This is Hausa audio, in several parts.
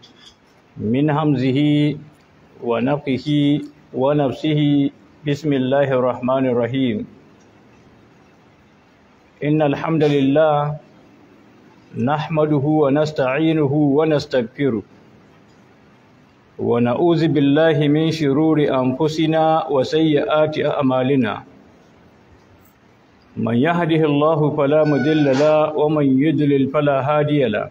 من همزه ونفخه ونفسه بسم الله الرحمن الرحيم إن الحمد لله نحمده ونستعينه ونستغفره ونعوذ بالله من شرور أنفسنا وسيئات أعمالنا من يهده الله فلا مضل له ومن يضلل فلا هادي له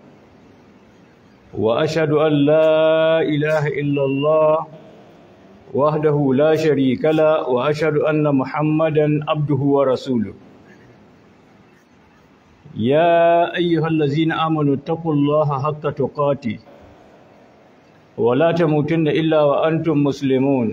وأشهد أن لا إله إلا الله وحده لا شريك له وأشهد أن محمدا عبده ورسوله يا أيها الذين آمنوا اتقوا الله حق تقاته ولا تموتن إلا وأنتم مسلمون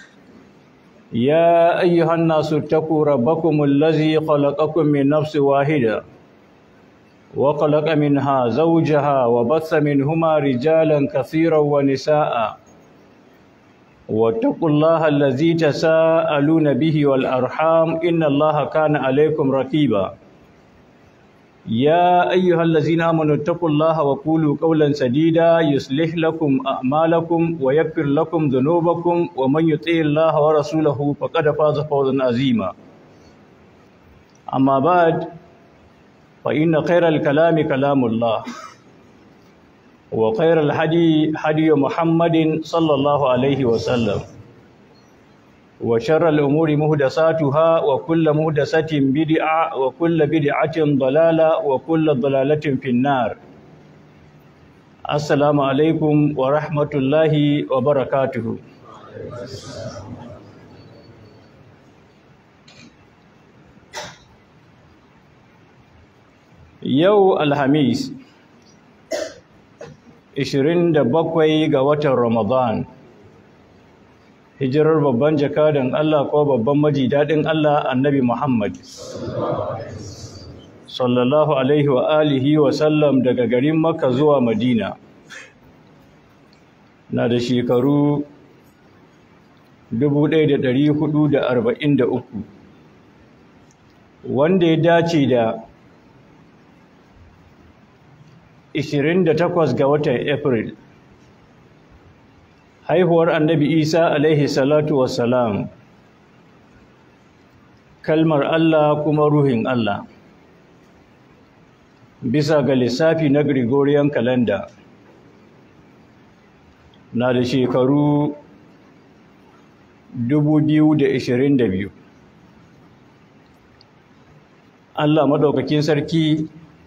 يا أيها الناس اتقوا ربكم الذي خلقكم من نفس واحدة وخلق منها زوجها وبث منهما رجالا كثيرا ونساء واتقوا الله الذي تساءلون به والأرحام إن الله كان عليكم رقيبا يا أيها الذين آمنوا اتقوا الله وقولوا قولا سديدا يصلح لكم أعمالكم ويغفر لكم ذنوبكم ومن يطع الله ورسوله فقد فاز فوزا عظيما أما بعد فإن خير الكلام كلام الله وخير الهدي هدي محمد صلى الله عليه وسلم وشر الأمور مهدساتها وكل مهدسة بدعة وكل بدعة ضلالة وكل ضلالة في النار السلام عليكم ورحمة الله وبركاته Yau Alhamis 27 ga watan Ramadan hijirar babban jakadan Allah ko babban maji daɗin Allah annabi Muhammad sallallahu alaihi wa alihi wa sallam daga garin Makka zuwa Madina na da shekaru 1443 wanda ya dace da 28 ga watan April haihuwar annabi isa alaihi salatu wassalam kalmar allah kuma ruhin allah bisa ga lissafi na gregorian calendar na da shekaru 2022 allah maɗaukakin sarki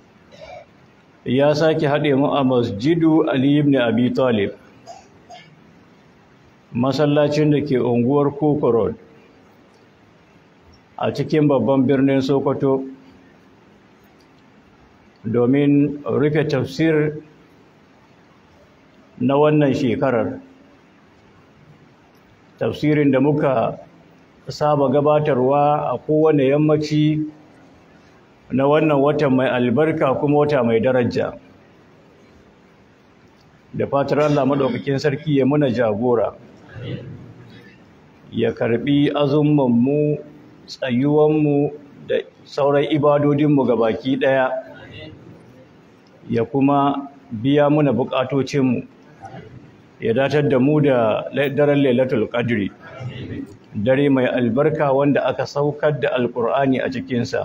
ya sake haɗe mu a masjidu ali ibn abi talib masallacin da ke unguwar Koko Road a cikin babban birnin Sokoto domin rufe tafsir na wannan shekarar tafsirin da muka saba gabatarwa a kowane yammaci na wannan watan mai albarka kuma wata mai daraja da fatar Allah madaukakin sarki ya muna jagora ya karbi azummanmu tsayuwanmu da sauran ibadodinmu ga baki ɗaya ya kuma biya muna bukatocinmu ya datar da mu da daren lailatul qadri dare mai albarka wanda aka saukar da alkur'ani a cikinsa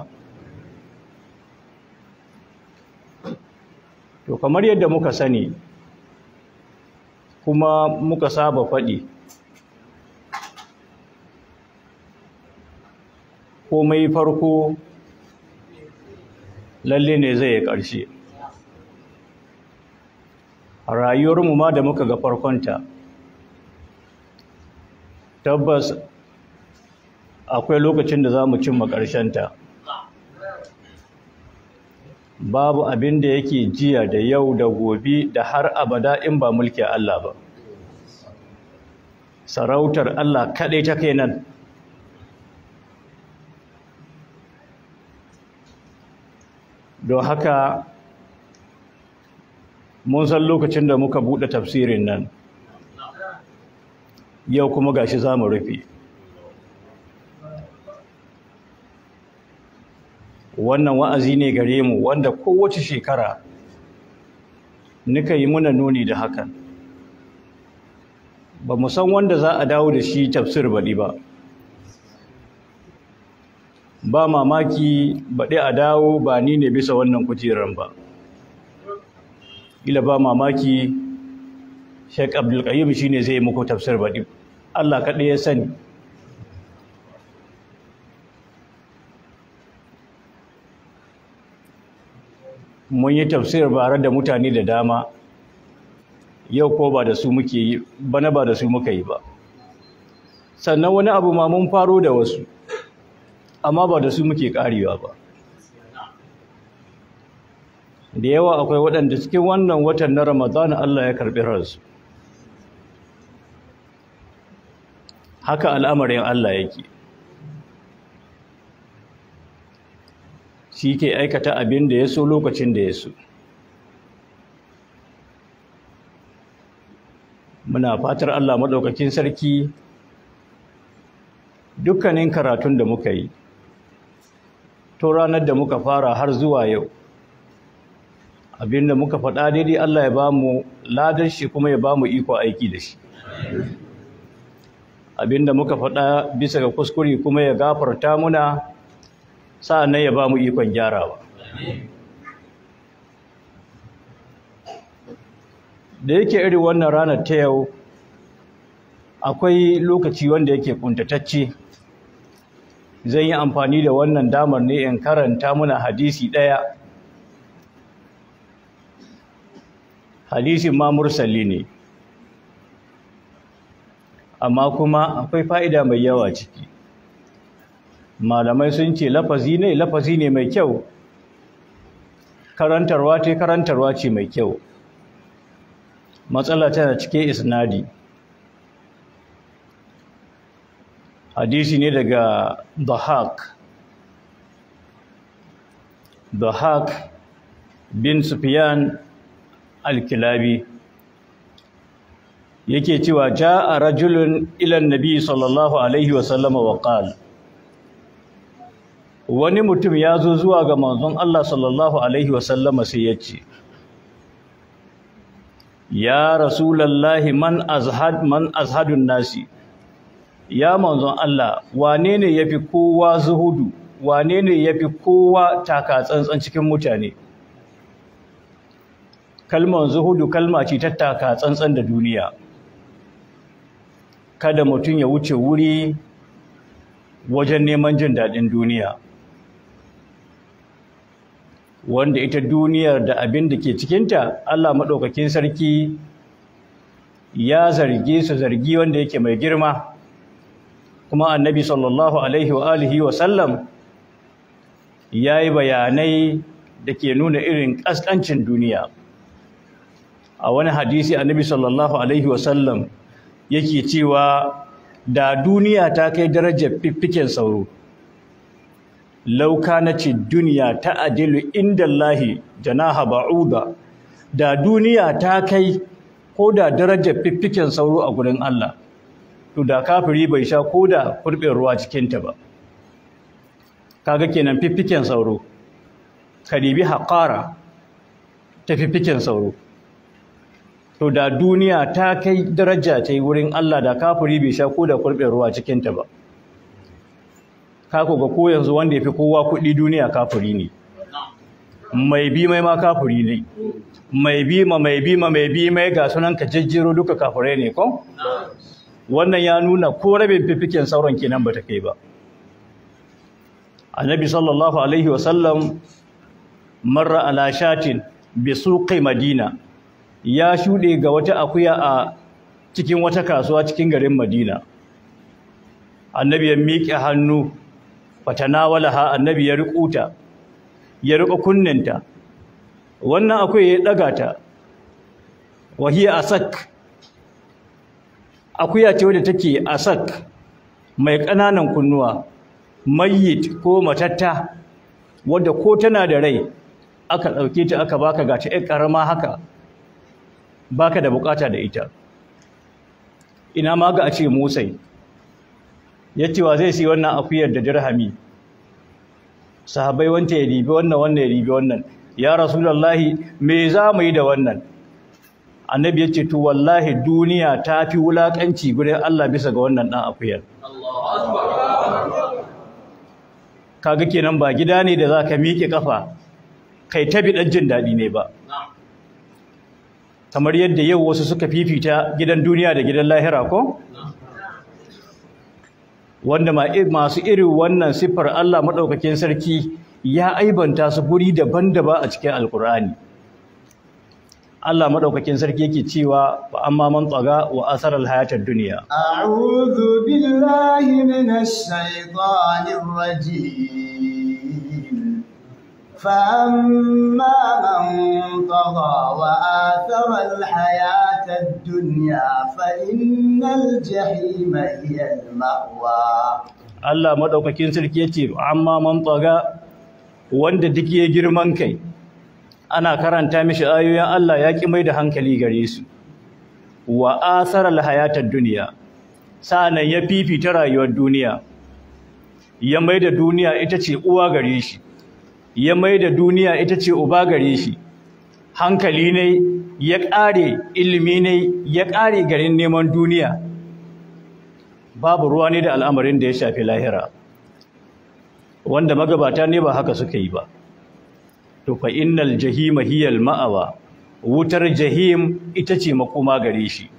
to kamar yadda muka sani kuma muka saba faɗi komai farko lalle ne zai yi ƙarshe rayuwarmu ma da muka ga farkonta tabbas akwai lokacin da za mu cimma ƙarshenta babu abin da yake jiya da yau da gobe da har abada in ba mulki Allah ba sarautar Allah kaɗai ta kai nan don haka mun san lokacin da muka buɗe tafsirin nan yau kuma gashi za mu rufe wannan wa'azi ne gare mu wanda kowace shekara nika yi muna nuni da hakan ba mu san wanda za a dawo da shi tafsir baɗi ba ba mamaki baɗi a dawo ba ni ne bisa wannan kujerar ba ila ba mamaki sheik abdulkayyum shi ne zai muku tafsir baɗi allah kaɗai ya sani mun yi tafsir bare da mutane da dama yau ko ba da su muke yi bana ba da su muka yi ba sannan wani abu ma mun faro da wasu amma ba da su muke karewa ba da yawa akwai waɗanda cikin wannan watan na ramadana Allah ya karɓi ransu haka al'amarin Allah yake shi ke aikata abin da ya so lokacin da ya so muna fatar Allah maɗaukakin sarki dukkanin karatun da muka yi to ranar da muka fara har zuwa yau abinda muka faɗa daidai Allah ya ba mu ladar shi kuma ya ba mu iko aiki da shi abinda muka faɗa bisa ga kuskure kuma ya gafarta muna sa'annan ya ba mu ikon gyarawa da yake irin wannan ranar ta yau akwai lokaci wanda yake kuntatacce zan yi amfani da wannan damar ne in karanta muna hadisi ɗaya hadisin ma mursali ne amma kuma akwai fa'ida mai yawa ciki malamai sun ce lafazi ne lafazi ne mai kyau karantarwa ce karantarwa ce mai kyau matsala tana cike isnadi hadisi ne daga Dahak Dahak bin Sufyan al-Kilabi yake cewa jaa rajulun ila nabi sallallahu alaihi wa sallama wa qala wani mutum ya zo zuwa ga manzon Allah sallallahu alaihi wa sallama sai ya ce ya rasulallahi man azhad man azhadun nasi ya manzon Allah wane ne yafi kowa zuhudu wane ne yafi kowa taka tsantsan cikin mutane kalmar zuhudu kalma ce ta taka tsantsan da duniya kada mutum ya wuce wuri wajen neman jin daɗin duniya wanda ita duniyar da abin da ke cikinta Allah maɗaukakin sarki ya zarge su zargi wanda yake mai girma kuma annabi sallallahu alaihi wa alihi wa sallam ya yi bayanai da ke nuna irin ƙasƙancin duniya a wani hadisi annabi sallallahu alaihi wa sallam yake cewa da duniya ta kai darajar fiffiken sauro lauka na ce duniya ta adilu inda Allahi janaha ba'uda da duniya ta kai ko da darajar fiffiken sauro a gurin Allah to da kafiri bai sha ko da kurɓin ruwa cikinta ba kaga kenan fiffiken sauro karibi haƙara ta fiffiken sauro to da duniya ta kai daraja ta yi wurin Allah da kafiri bai sha ko da kurɓin ruwa cikinta ba kako ga ko yanzu wanda ya fi kowa kuɗi duniya kafiri ne mai bi mai ma kafiri ne mai bi ma mai bi ma mai bi mai ga sunan ka jejjero duka kafirai ne ko wannan ya nuna ko rabin fifiken sauran kenan bata kai ba annabi sallallahu alaihi wasallam marra ala shatin bi suqi madina ya shude ga wata akuya a cikin wata kasuwa cikin garin madina annabi ya miƙe hannu fatanawalaha annabi ya riƙuta ya riƙa kunninta wannan akwai ya ɗaga ta wahiya asak akuya ce wadda take asak mai ƙananan kunnuwa mayyit ko matatta wadda ko tana da rai aka ɗauke ta aka baka ga ta ƙarama haka baka da bukata da ita ina ma ga a ce motsai ya ce wa zai si wannan akuyar da dirhami sahabai wanta ya ribi wannan wannan ya ribi wannan ya rasulallahi me za mu yi da wannan annabi ya ce to wallahi duniya ta fi wulakanci gurin Allah bisa ga wannan dan akuyar kaga kenan ba gida ne da zaka miƙe kafa kai ta bi dan jin dadi ne ba kamar yadda yau wasu suka fifita gidan duniya da gidan lahira ko wanda masu irin wannan siffar Allah madaukakin sarki ya aibanta su guri daban-daban a cikin alkur'ani Allah madaukakin sarki yake cewa fa amma man tsaga wa asaral hayatad dunya a'udhu billahi minash shaitanir rajim fa amma man tagha wa athara al hayatad dunya fa innal jahima hiya al ma'wa Allah madaukakin sarki yace amma man tsaga wanda duk ya girman kai ana karanta mishi ayoyin Allah ya ki mai da hankali gare su wa asaral hayatad dunya sanan ya fifita rayuwar duniya ya mai da duniya ita ce uwa gare shi ya mai da duniya ita ce uba gare shi hankali ne ya ƙare ilimi ne ya ƙare garin neman duniya babu ruwa ne da al'amarin da ya shafi lahira wanda magabata ne ba haka suka yi ba to fa innal jahima hiyal ma'awa wutar jahim ita ce makoma gare shi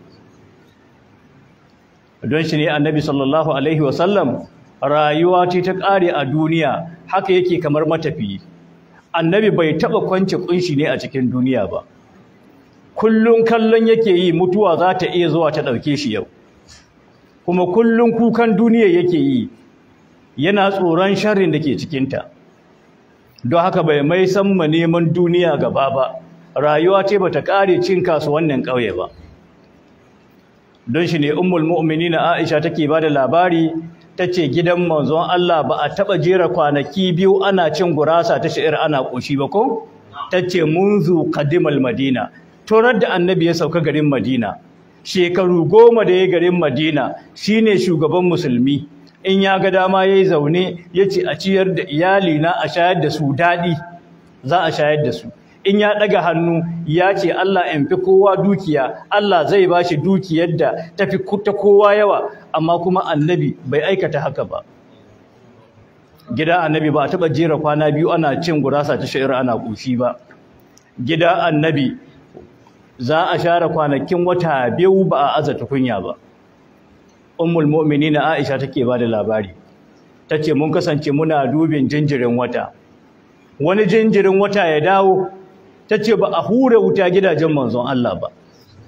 don shi ne annabi sallallahu alaihi wasallam rayuwa ce ta ƙare a duniya haka yake kamar matafi annabi bai taɓa kwance kunshi ne a cikin duniya ba kullun kallon yake yi mutuwa za ta iya zuwa ta ɗauke shi yau kuma kullun kukan duniya yake yi yana tsoron sharrin da ke cikinta don haka bai mai san ma neman duniya gaba ba rayuwa ce bata kare cin kasuwannin ƙauye ba don shi ne ummul mu'minin Aisha take ba da labari tace gidan manzon Allah ba a taba jera kwanaki biyu ana cin gurasa ta sha'ir ana koshi ba ko tace munzu qadimal madina torar da annabi ya sauka garin madina shekaru goma da ya garin madina shine shugaban musulmi in ya ga dama yayi zaune yace a ciyar da iyali na a shayar da su dadi za a shayar da su in ya daga hannu ya ce Allah in fi kowa dukiya Allah zai bashi dukiyar da tafi ta kowa yawa amma kuma annabi bai aikata haka ba gida annabi ba a taba jera kwana biyu ana cin gurasa ta sha'ir ana kushi ba gida annabi za a share kwanakin wata biyu ba a aza tukunya ba ummul mu'minin Aisha take bada labari tace mun kasance muna dubin jinjirin wata wani jinjirin wata ya dawo tace ba a hure wuta gidajen manzon Allah ba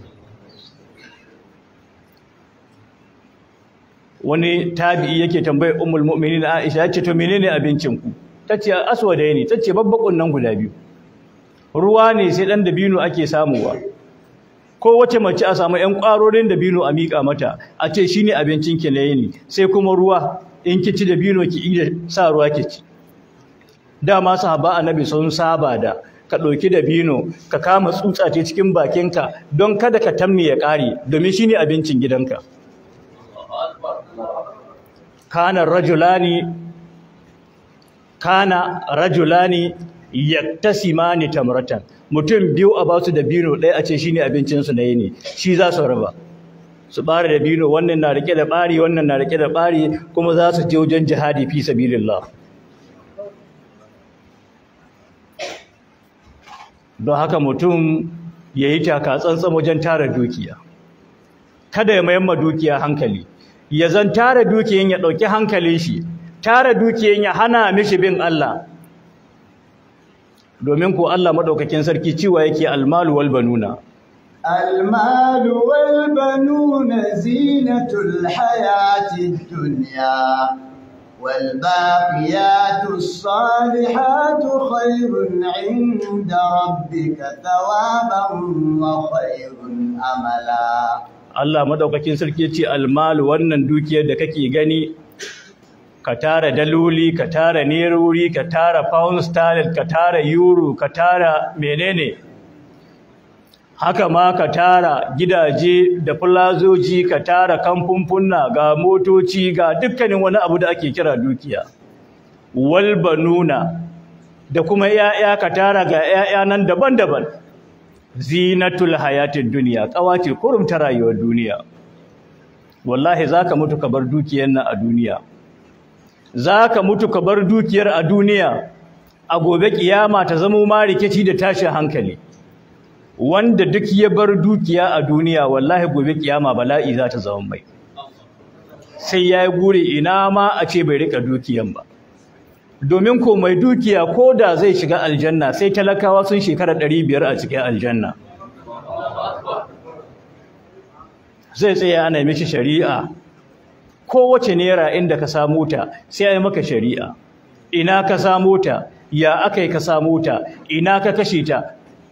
wani tabi'i yake tambayar ummul mu'minin Aisha yace to menene abincin ku tace aswadai ne tace babbakun nan guda biyu ruwa ne sai dan dabino ake samuwa ko wace mace a samu ƴan ƙwarorin dabino a miƙa mata a ce shine abincin ki na yini sai kuma ruwa in ki ci dabino ki iya sa ruwa ki ci dama sahaba annabi sun saba da ka ɗauki dabino ka kama tsutsa ce cikin bakinka don kada ka tamni ya ƙare domin shine abincin gidanka kana rajulani kana rajulani yaktasimani tamratan mutum biyu a basu da bino ɗaya a ce shine abincin su na yini shi za su raba su bare da bino wannan na rike da bari wannan na rike da bari kuma za su je wajen jihadi fi sabilillah don haka mutum yayi taka tsantsan wajen tara dukiya kada ya mayar ma dukiya hankali ya zan tara dukiyan ya dauki hankalin shi tara dukiyan ya hana mishi bin Allah domin ko Allah madaukakin sarki cewa yake almalu wal banuna المال والبنون زينة الحياة الدنيا والباقيات الصالحات خير عند ربك ثوابا وخير أملا Allah madaukakin sarki yace almalu wannan dukiyar da kake gani ka tara daloli ka tara nerori ka tara pound sterling ka tara euro ka tara menene haka ma ka tara gidaje da plazoji ka tara kamfunfunna ga motoci ga dukkanin wani abu da ake kira dukiya wal banuna da kuma 'ya'ya ka tara ga 'ya'ya nan daban-daban zinatul hayatid duniya kawace kurum ta rayuwar duniya wallahi zaka mutu ka bar dukiyar nan a duniya zaka mutu ka bar dukiyar a duniya a gobe kiyama ta zama ma rikici da tashin hankali wanda duk ya bar dukiya a duniya wallahi gobe kiyama bala'i za ta zama mai sai ya yi gure ina ma a ce bai rika dukiyan ba domin ko mai dukiya ko da zai shiga aljanna sai talakawa sun shekara ɗari biyar a cikin aljanna zai tsaya ana mishi shari'a kowace naira inda ka samu ta sai a yi maka shari'a ina ka samu ta ya aka yi ka samu ta ina ka kashe ta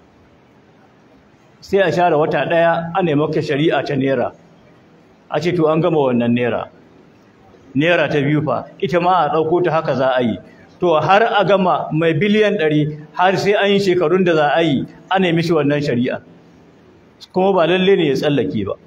sai a share wata ɗaya ana yi maka shari'a ta naira a ce to an gama wannan naira naira ta biyu fa ita ma a ɗauko ta haka za a yi to har a gama mai biliyan ɗari har sai an yi shekarun da za a yi ana yi mishi wannan shari'a kuma ba lalle ne ya tsallake ba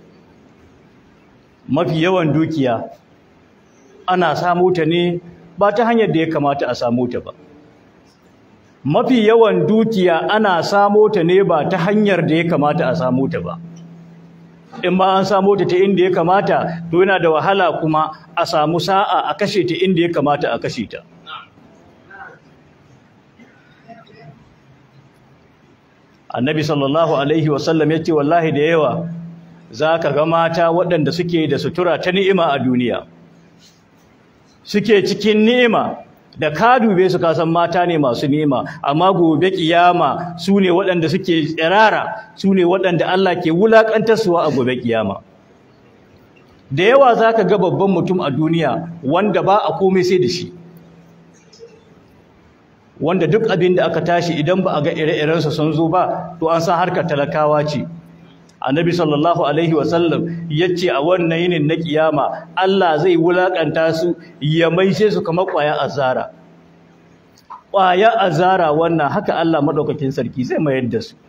mafi yawan dukiya ana samu ta ne ba ta hanyar da ya kamata a samu ta ba mafi yawan dukiya ana samu ta ne ba ta hanyar da ya kamata a samu ta ba in ba an samu ta ta inda ya kamata to yana da wahala kuma a samu sa'a a kashe ta inda ya kamata a kashe ta annabi sallallahu alaihi wasallam ya ce wallahi da yawa za ka ga mata waɗanda suke da sutura ta ni'ima a duniya suke cikin ni'ima da ka dube su kasan mata ne masu ni'ima amma gobe kiyama su ne waɗanda suke tsirara su ne waɗanda Allah ke wulaƙantarsuwa a gobe kiyama da yawa za ka ga babban mutum a duniya wanda ba a komai sai da shi wanda duk abin da aka tashi idan ba a ga ire-irensa sun zo ba to an san harkar talakawa ce annabi sallallahu alaihi wasallam yace a wannan yinin na kiyama Allah zai wulakanta su ya maishe su kamar kwaya azara kwaya azara wannan haka Allah madaukakin sarki zai mayar da su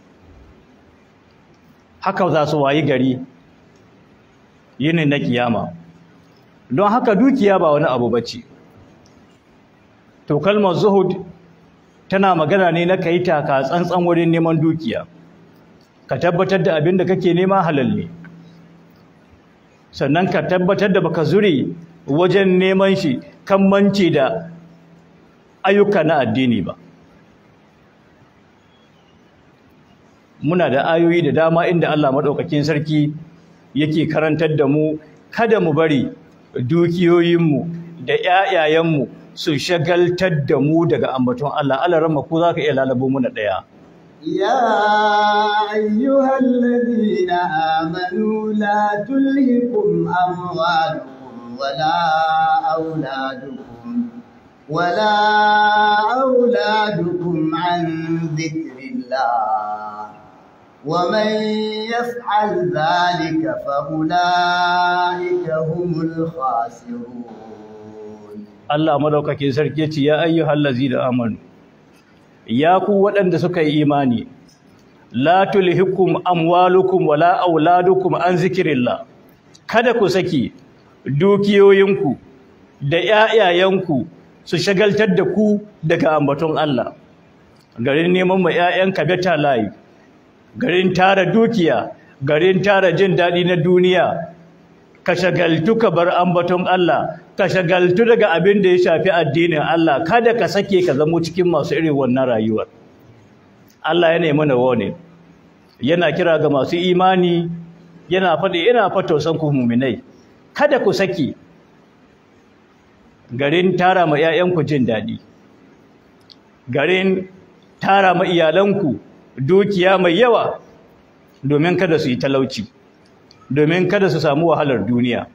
haka za su wayi gari yinin na kiyama don haka dukiya ba wani abu bace to kalmar zuhud tana magana ne na kai taka tsantsan wurin neman dukiya ka tabbatar da abin da kake nema halal ne sannan ka tabbatar da baka zure wajen neman shi kan mance da ayyuka na addini ba muna da ayoyi da dama inda Allah madaukakin sarki yake karantar da mu kada mu bari dukiyoyinmu da ƴaƴayenmu su shagaltar da mu daga ambaton Allah Allah ramma ko zaka iya lalabo muna daya يا أيها الذين آمنوا لا تلهكم أموالكم ولا أولادكم ولا أولادكم عن ذكر الله ومن يفعل ذلك فأولئك هم الخاسرون Allah madaukakin sarki ce ya ayyuhal ladzina amanu ya ku waɗanda suka yi imani la tulhikum amwalukum wala auladukum an zikrillah kada ku saki dukiyoyinku da ƴaƴayenku su shagaltar da ku daga ambaton Allah garin neman ma ƴaƴanka beta life garin tara dukiya garin tara jin daɗi na duniya ka shagaltu ka bar ambaton Allah ka shagaltu daga abin da ya shafi addinin Allah kada ka sake ka zamo cikin masu irin wannan rayuwar Allah yana mana warning yana kira ga masu imani yana faɗi ina fatausan ku mu'minai kada ku saki garin tara ma 'ya'yanku jin daɗi garin tara ma iyalanku dukiya mai yawa domin kada su yi talauci domin kada su samu wahalar duniya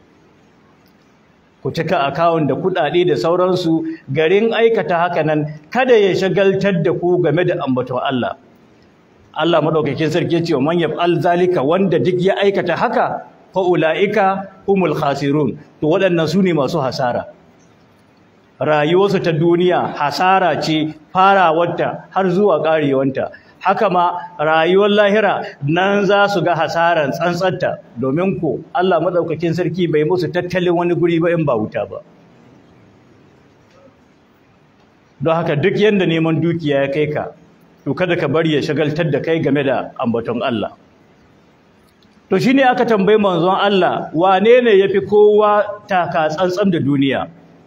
ku cika akawun da kuɗaɗe da sauransu garin aikata haka nan kada ya shagaltar da ku game da ambaton Allah Allah madaukakin sarki ce wa man yaf'al zalika wanda duk ya aikata haka fa ulaika humul khasirun to waɗannan su ne masu hasara rayuwarsu ta duniya hasara ce farawarta har zuwa ƙarewanta haka ma rayuwar lahira nan za su ga hasaran tsantsanta domin ko Allah madaukakin sarki bai musu tattalin wani guri ba in ba wuta ba don haka duk yanda neman dukiya ya kai ka to to kada ka bari ya shagaltar da kai game da ambaton Allah to shine aka tambayi manzon Allah wane ne yafi kowa taka tsantsan da duniya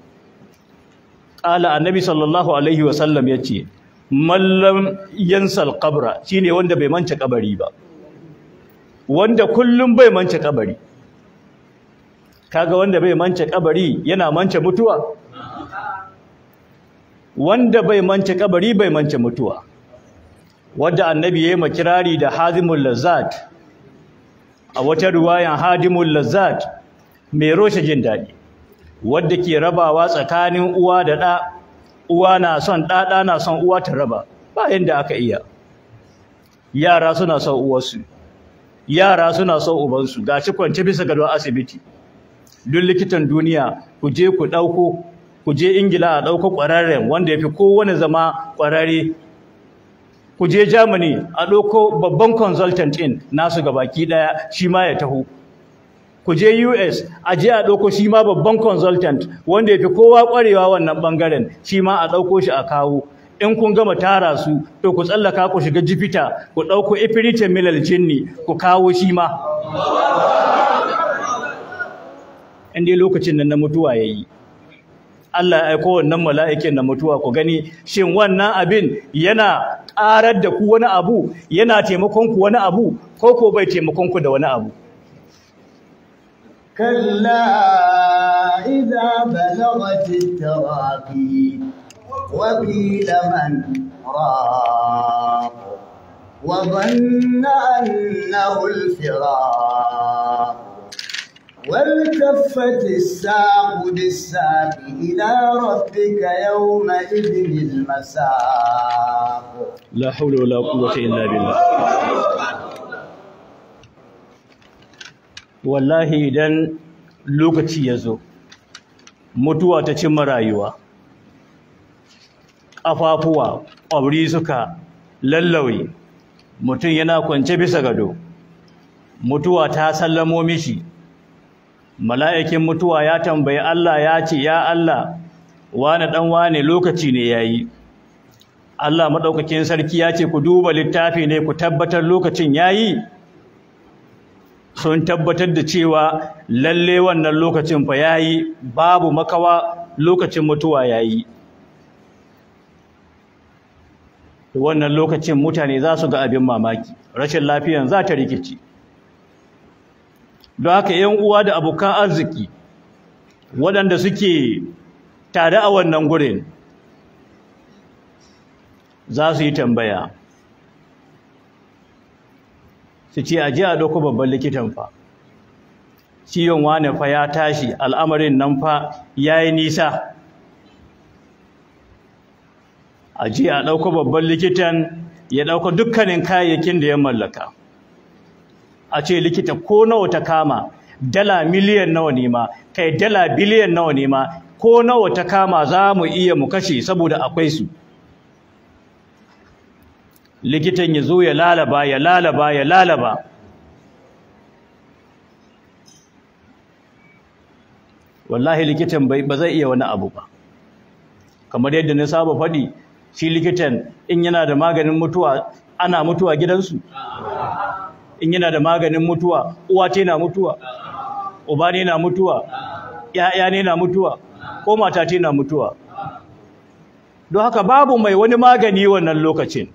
qala annabi sallallahu alaihi wasallam yace mallam yansal qabra shine wanda bai manta kabari ba wanda kullum bai manta kabari kaga wanda bai manta kabari yana manta mutuwa wanda bai manta kabari bai manta mutuwa wanda annabi yayi makirari da hazimul lazzat a wata riwayan hadimul lazzat mai roshe jin dadi wanda ke rabawa tsakanin uwa da ɗa uwa na son ɗa ɗa na son uwa ta raba ba yanda aka iya yara suna son uwarsu yara suna son ubansu gashi kwance bisa gadon asibiti duk likitan duniya ku je ku ɗauko ku je ingila a ɗauko ƙwararren wanda ya fi kowane zama ƙwararre ku je germany a ɗauko babban consultant in nasu gabaki ɗaya shi ma ya taho ku je us a je a ɗauko shi ma babban consultant wanda ya fi kowa ƙwarewa wannan ɓangaren shi ma a ɗauko shi a kawo in kun gama tara su to ku tsallaka ku shiga jifita ku ɗauko ifiritin milal jinni ku kawo shi ma in dai lokacin nan na mutuwa ya yi Allah ya aiko wannan mala'ikin na mutuwa ku gani shin wannan abin yana ƙarar da ku wani abu yana taimakon ku wani abu ko ko bai taimakon ku da wani abu كلا إذا بلغت التراقي وقيل من راق وظن أنه الفراق والتفت الساق بالساق إلى ربك يومئذ المساق la haula wala quwwata illa billah wallahi idan lokaci ya zo mutuwa ta cimma rayuwa ƙafafuwa ƙwabri suka lallawe mutum yana kwance bisa gado mutuwa ta sallamo mishi mala'ikin mutuwa ya tambayi Allah ya ce ya Allah wane dan wane lokaci ne yayi Allah madaukakin sarki ya ce ku duba littafi ne ku tabbatar lokacin yayi sun tabbatar da cewa lalle wannan lokacin fa yayi babu makawa lokacin mutuwa yayi wannan lokacin mutane za su ga abin mamaki rashin lafiyan za ta rikici don haka yan uwa da abokan arziki waɗanda suke tare a wannan gurin za su yi tambaya su ce a ji a ɗauko babban likitan fa ciwon wane fa ya tashi al'amarin nan fa ya yi nisa a ji a ɗauko babban likitan ya ɗauko dukkanin kayayyakin da ya mallaka a ce likita ko nawa ta kama dala miliyan nawa ne ma kai dala biliyan nawa ne ma ko nawa ta kama za mu iya mu kashe saboda akwai su likitan ya zo ya lalaba ya lalaba ya lalaba wallahi likitan ba zai iya wani abu ba kamar yadda na saba faɗi shi likitan in yana da maganin mutuwa ana mutuwa gidansu in yana da maganin mutuwa uwa ce na mutuwa uba ne na mutuwa ƴaƴa ne na mutuwa ko mata ce na mutuwa don haka babu mai wani magani wannan lokacin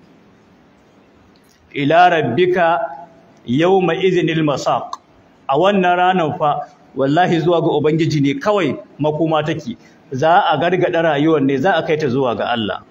ila rabbika yawma iznil masaq a wannan ranar fa wallahi zuwa ga ubangiji ne kawai makoma take za a gargada rayuwar ne za a kai ta zuwa ga Allah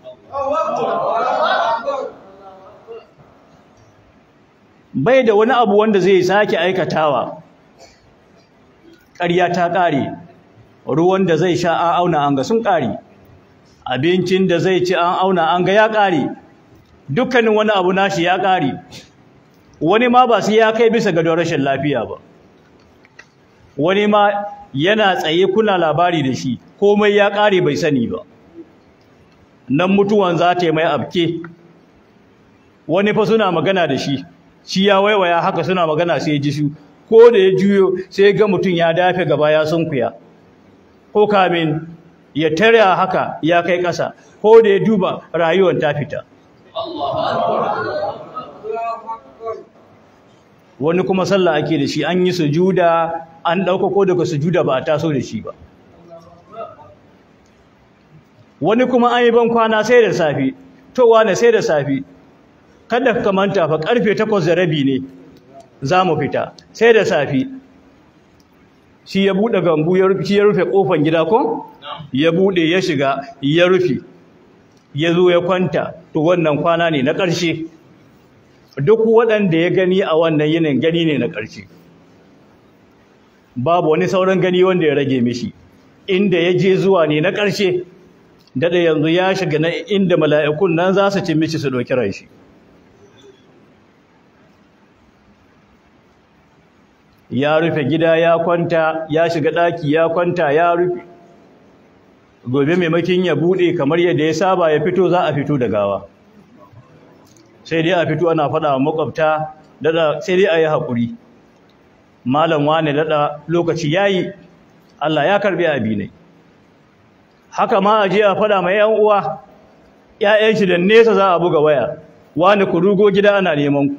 bai da wani abu wanda zai sake aikatawa ƙarya ta ƙare ruwan da zai sha an auna an ga sun ƙare abincin da zai ci an auna an ga ya ƙare dukkanin wani abu nashi ya ƙare wani ma ba su ya kai bisa ga rashin lafiya ba wani ma yana tsaye kuna labari da shi komai ya ƙare bai sani ba nan mutuwan za ta yi mai abke wani fa suna magana da shi shi ya waiwaya haka suna magana sai ya ji su ko da ya juyo sai ga mutum ya dafe gaba ya sunkuya ko kamin ya tare haka ya kai ƙasa ko da ya duba rayuwar ta fita wani kuma sallah ake da shi an yi sujuda an ɗaukako daga sujuda ba a taso da shi ba wani kuma an yi ban kwana sai da safi to wane sai da safi kada ka manta fa karfe 8 da rabi ne za mu fita sai da safi shi ya bude gambu ya rufe ya rufe kofar gida ko ya bude ya shiga ya rufe ya zo ya kwanta to wannan kwana ne na ƙarshe duk waɗanda ya gani a wannan yinin gani ne na ƙarshe babu wani sauran gani wanda ya rage mishi inda ya je zuwa ne na ƙarshe daɗa yanzu ya shiga na inda mala'ikun nan za su ci mishi su ɗauki ran shi ya rufe gida ya kwanta ya shiga ɗaki ya kwanta ya rufe gobe maimakin ya buɗe kamar yadda ya saba ya fito za a fito da gawa sai dai a fito ana faɗa wa makwabta daɗa sai dai a yi haƙuri malam wane daɗa lokaci ya yi Allah ya karɓi abinai haka ma a je a faɗa mai ‘yan uwa ‘ya'yan shi da nesa za a buga waya wani ku rugo gida ana neman ku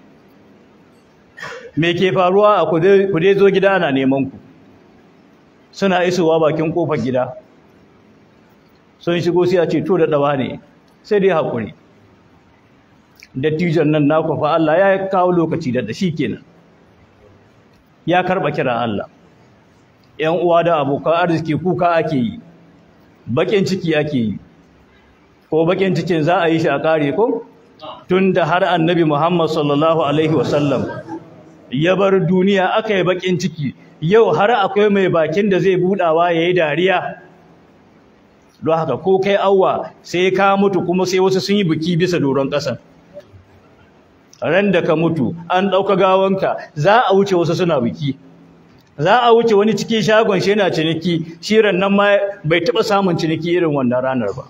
me ke faruwa a ku dai zo gida ana neman ku suna isowa bakin kofar gida sun shigo sai a ce to da ɗawa ne sai dai haƙuri dattijon nan naku fa Allah ya kawo lokaci da shi kenan ya karɓa kiran Allah ‘yan uwa da abokan arziki kuka ake yi bakin ciki ake yi ko bakin cikin za a yi shi a kare ko tunda har annabi Muhammad sallallahu alaihi wasallam ya bar duniya aka yi bakin ciki yau har akwai mai bakin da zai budawa yayi dariya don haka ko kai awwa sai ka mutu kuma sai wasu sun yi biki bisa doron ƙasa ran da ka mutu an ɗauka gawanka za a wuce wasu suna biki za a wuce wani cikin shagon shi yana ciniki shirin nan ma bai taɓa samun ciniki irin wannan ranar ba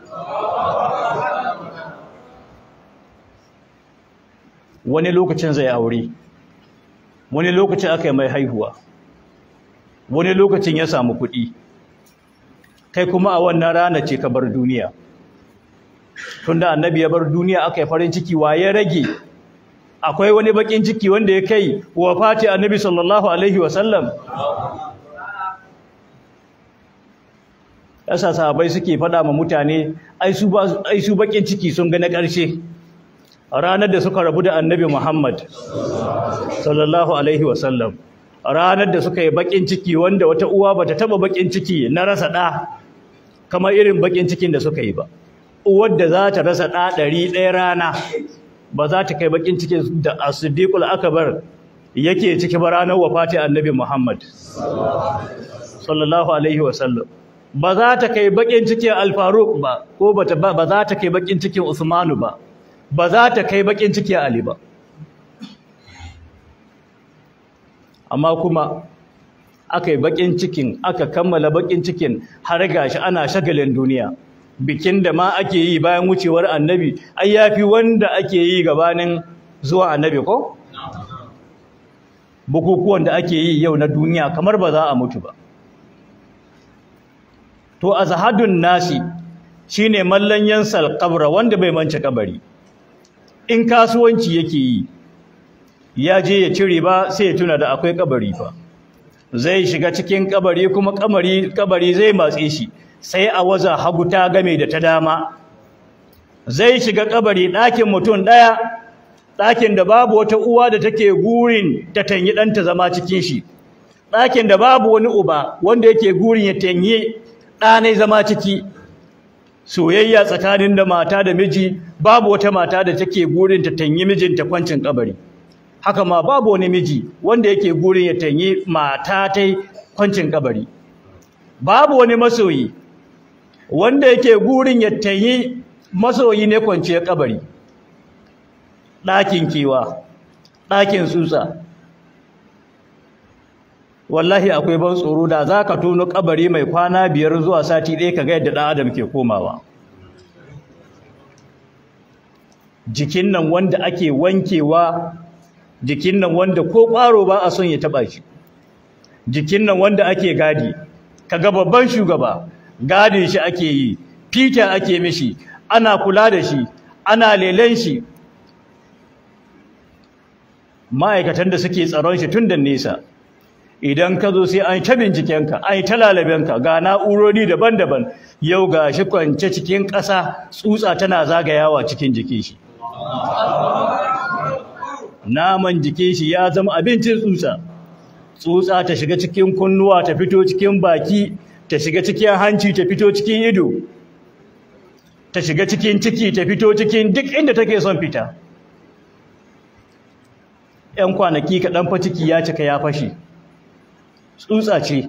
wani lokacin zai aure wani lokacin aka yi mai haihuwa wani lokacin ya samu kuɗi kai kuma a wannan rana ce ka bar duniya tunda annabi ya bar duniya aka yi farin ciki wa ya rage akwai wani bakin ciki wanda ya kai wa fati annabi sallallahu alaihi wasallam yasa sahabbai suke faɗa ma mutane ai su ba ai su bakin ciki sun ga na ƙarshe ranar da suka rabu da annabi Muhammad sallallahu alaihi wasallam ranar da suka yi bakin ciki wanda wata uwa bata taba bakin ciki na rasa ɗa kamar irin bakin cikin da suka yi ba uwar da za ta rasa ɗa ɗari ɗaya rana ba za ta kai bakin cikin da as-siddiqul akbar yake ciki ba ranar wafati annabi Muhammad sallallahu alaihi wasallam ba za ta kai bakin cikin al-faruq ba ko ba za ta kai bakin cikin usmanu ba ba za ta kai bakin cikin ali ba amma kuma aka yi bakin cikin aka kammala bakin cikin har gashi ana shagalin duniya bikin da ma ake yi bayan wucewar annabi ai yafi wanda ake yi gabanin zuwa annabi ko bukukuwan da ake yi yau na duniya kamar ba za a mutu ba to azhadun nasi shine mallan yansal qabra wanda bai mance kabari in kasuwanci yake yi ya je ya cire ba sai ya tuna da akwai kabari fa zai shiga cikin kabari kuma kabari kabari zai matse shi sai a waza hagu ta game da ta dama zai shiga kabari ɗakin mutum ɗaya ɗakin da babu wata uwa da take gurin ta tanyi ɗanta zama cikin shi ɗakin da babu wani uba wanda yake gurin ya tanyi ɗanai zama ciki soyayya tsakanin da mata da miji babu wata mata da take gurin ta tanyi mijinta kwancin kabari haka ma babu wani miji wanda yake gurin ya tanyi mata ta kwancin kabari babu wani masoyi wanda yake gurin ya tanyi masoyi ne kwanciyar kabari ɗakin kewa ɗakin tsutsa wallahi akwai ban tsoro da za ka tono kabari mai kwana biyar zuwa sati ɗaya ka ga yadda ɗan adam ke komawa jikin nan wanda ake wankewa jikin nan wanda ko ƙwaro ba a son ya taɓa shi jikin nan wanda ake gadi kaga babban shugaba gadin shi ake yi fita ake mishi ana kula da shi ana lelen shi ma'aikatan da suke tsaron shi tun da nesa idan ka zo sai an ta bincikenka an yi ta lalabenka ga na'urori daban-daban yau ga shi kwance cikin ƙasa tsutsa tana zagayawa cikin jikin shi naman jikin shi ya zama abincin tsutsa tsutsa ta shiga cikin kunnuwa ta fito cikin baki ta shiga cikin hanci ta fito cikin ido ta shiga cikin ciki ta fito cikin duk inda take son fita ‘yan kwanaki kaɗan fa ciki ya cika ya fashe tsutsa ce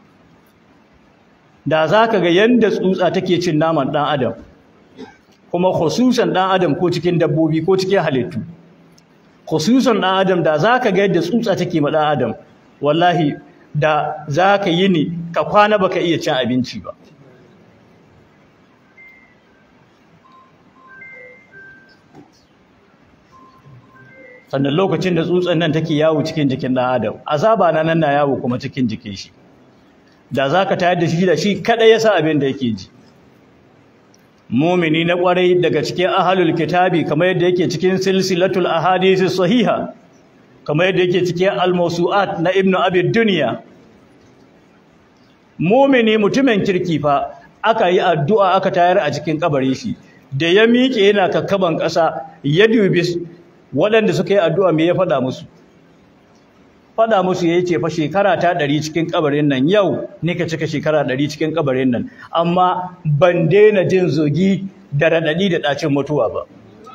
da za ka ga yadda tsutsa take cin naman ɗan adam kuma khususan ɗan adam ko cikin dabbobi ko cikin halittu khususan ɗan adam da za ka ga yadda tsutsa take ma ɗan adam wallahi da za ka yi ni ka kwana ba ka iya cin abinci ba sannan lokacin da tsutsan nan take yawo cikin jikin ɗan adam azaba na nan na yawo kuma cikin jikin shi da za ka tayar da shi da shi kaɗai ya sa abin da yake ji mumini na ƙwarai daga cikin ahalul kitabi kamar yadda yake cikin silsilatul ahadisi sahiha kamar yadda yake cikin al-mawsu'at na ibnu abi dunya mumini mutumin kirki fa aka yi addu'a aka tayar a cikin kabarin shi da ya miƙe yana kakkaban ƙasa ya dubi waɗanda suka yi addu'a me ya faɗa musu faɗa musu ya ce fa shekara ta ɗari cikin kabarin nan yau ne ka cika shekara ɗari cikin kabarin nan amma ban daina jin zogi da raɗaɗi da ɗacin mutuwa ba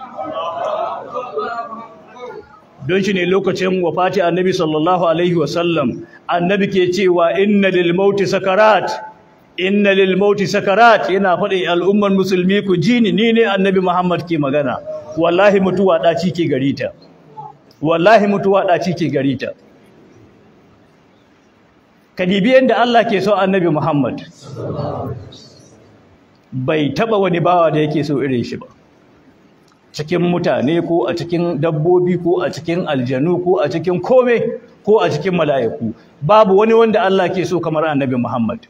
don shi ne lokacin wafati annabi sallallahu alaihi wasallam annabi ke cewa inna lil mauti sakarat inna lil mauti sakarat yana faɗin al'ummar musulmi ku ji ni ni ne annabi muhammad ke magana wallahi mutuwa ɗaci ke garita wallahi mutuwa ɗaci ke garita ka dibi yadda Allah ke so annabi muhammad bai taɓa wani bawa da yake so irin shi ba cikin mutane ko a cikin dabbobi ko a cikin aljanu ko a cikin kome ko a cikin mala'iku babu wani wanda Allah ke so kamar annabi Muhammad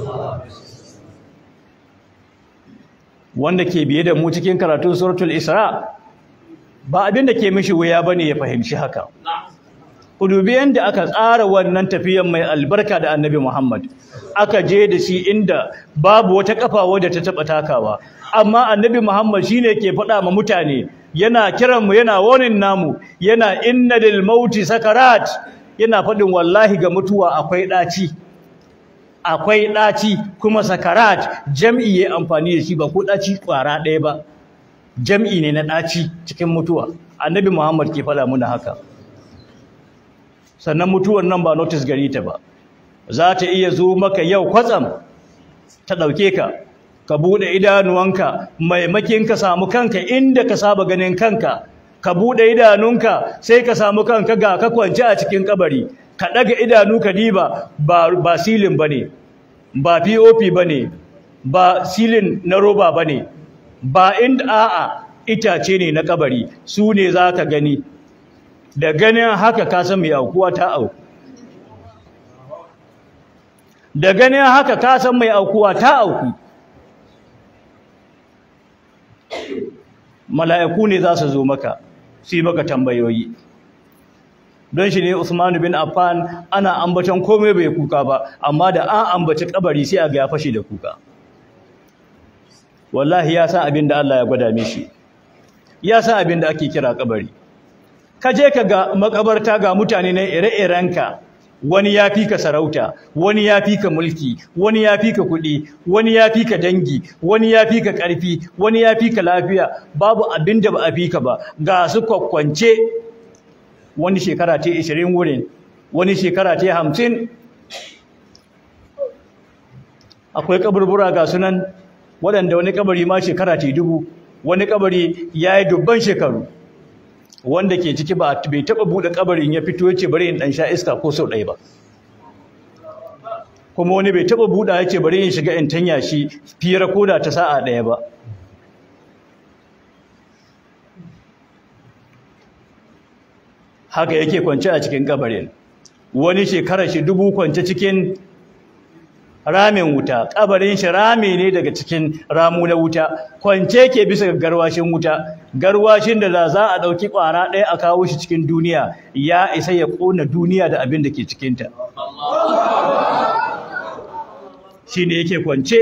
wanda ke biye da mu cikin karatun suratul Isra ba abin da ke mishi wuya bane ya fahimci haka ku dubi yanda aka tsara wannan tafiyan mai albarka da annabi Muhammad aka je da shi inda babu wata kafa wadda ta taba takawa amma annabi Muhammad shine ke faɗa ma mutane yana kiran mu yana wonin namu yana inna lil mauti sakarat yana faɗin wallahi ga mutuwa akwai ɗaci akwai ɗaci kuma sakarat jam'i ya amfani da shi ba ko ɗaci ƙwara ɗaya ba jam'i ne na ɗaci cikin mutuwa annabi Muhammad ke faɗa muna haka sannan mutuwar nan ba notice gari ta ba za ta iya zo maka yau kwatsam ta ɗauke ka ka buɗe idanuwanka maimakin ka samu kanka inda ka saba ganin kanka ka buɗe idanunka sai ka samu kanka ga ka kwance a cikin kabari ka ɗaga idanu ka diba ba ba silin bane ba POP bane ba silin na roba bane ba inda a'a itace ne na kabari su ne za ka gani da ganin haka ka san mai aukuwa ta auku da ganin haka ka san mai aukuwa ta auku mala'iku ne za su zo maka su yi maka tambayoyi don shi ne Usman bin Affan ana ambaton komai bai kuka ba amma da an ambaci kabari sai a ga ya fashe da kuka wallahi ya san abin da Allah ya gwada mishi ya san abin da ake kira kabari ka je ka ga makabarta ga mutane na ire-irenka wani ya fi ka sarauta wani ya fi ka mulki wani ya fi ka kuɗi wani ya fi ka dangi wani ya fi ka ƙarfi wani ya fi ka lafiya babu abin da ba a fi ka ba ga su kwakwance wani shekara ta ishirin wurin wani shekara ta hamsin akwai kaburbura ga sunan waɗanda wani kabari ma shekara ta dubu wani kabari ya yi dubban shekaru wanda ke ciki ba bai taba bude kabarin ya fito yace bari in dan sha iska ko sau ɗaya ba kuma wani bai taba buda yace bari in shiga in tanya shi fira koda ta sa'a ɗaya ba haka yake kwance a cikin kabarin wani shekara shi dubu kwance cikin ramin wuta kabarin shi rami ne daga cikin ramu na wuta kwance ke bisa ga garwashin wuta garwashin da za a dauki kwara ɗaya a kawo shi cikin duniya ya isa ya kona duniya da abin da ke cikinta shi ne yake kwance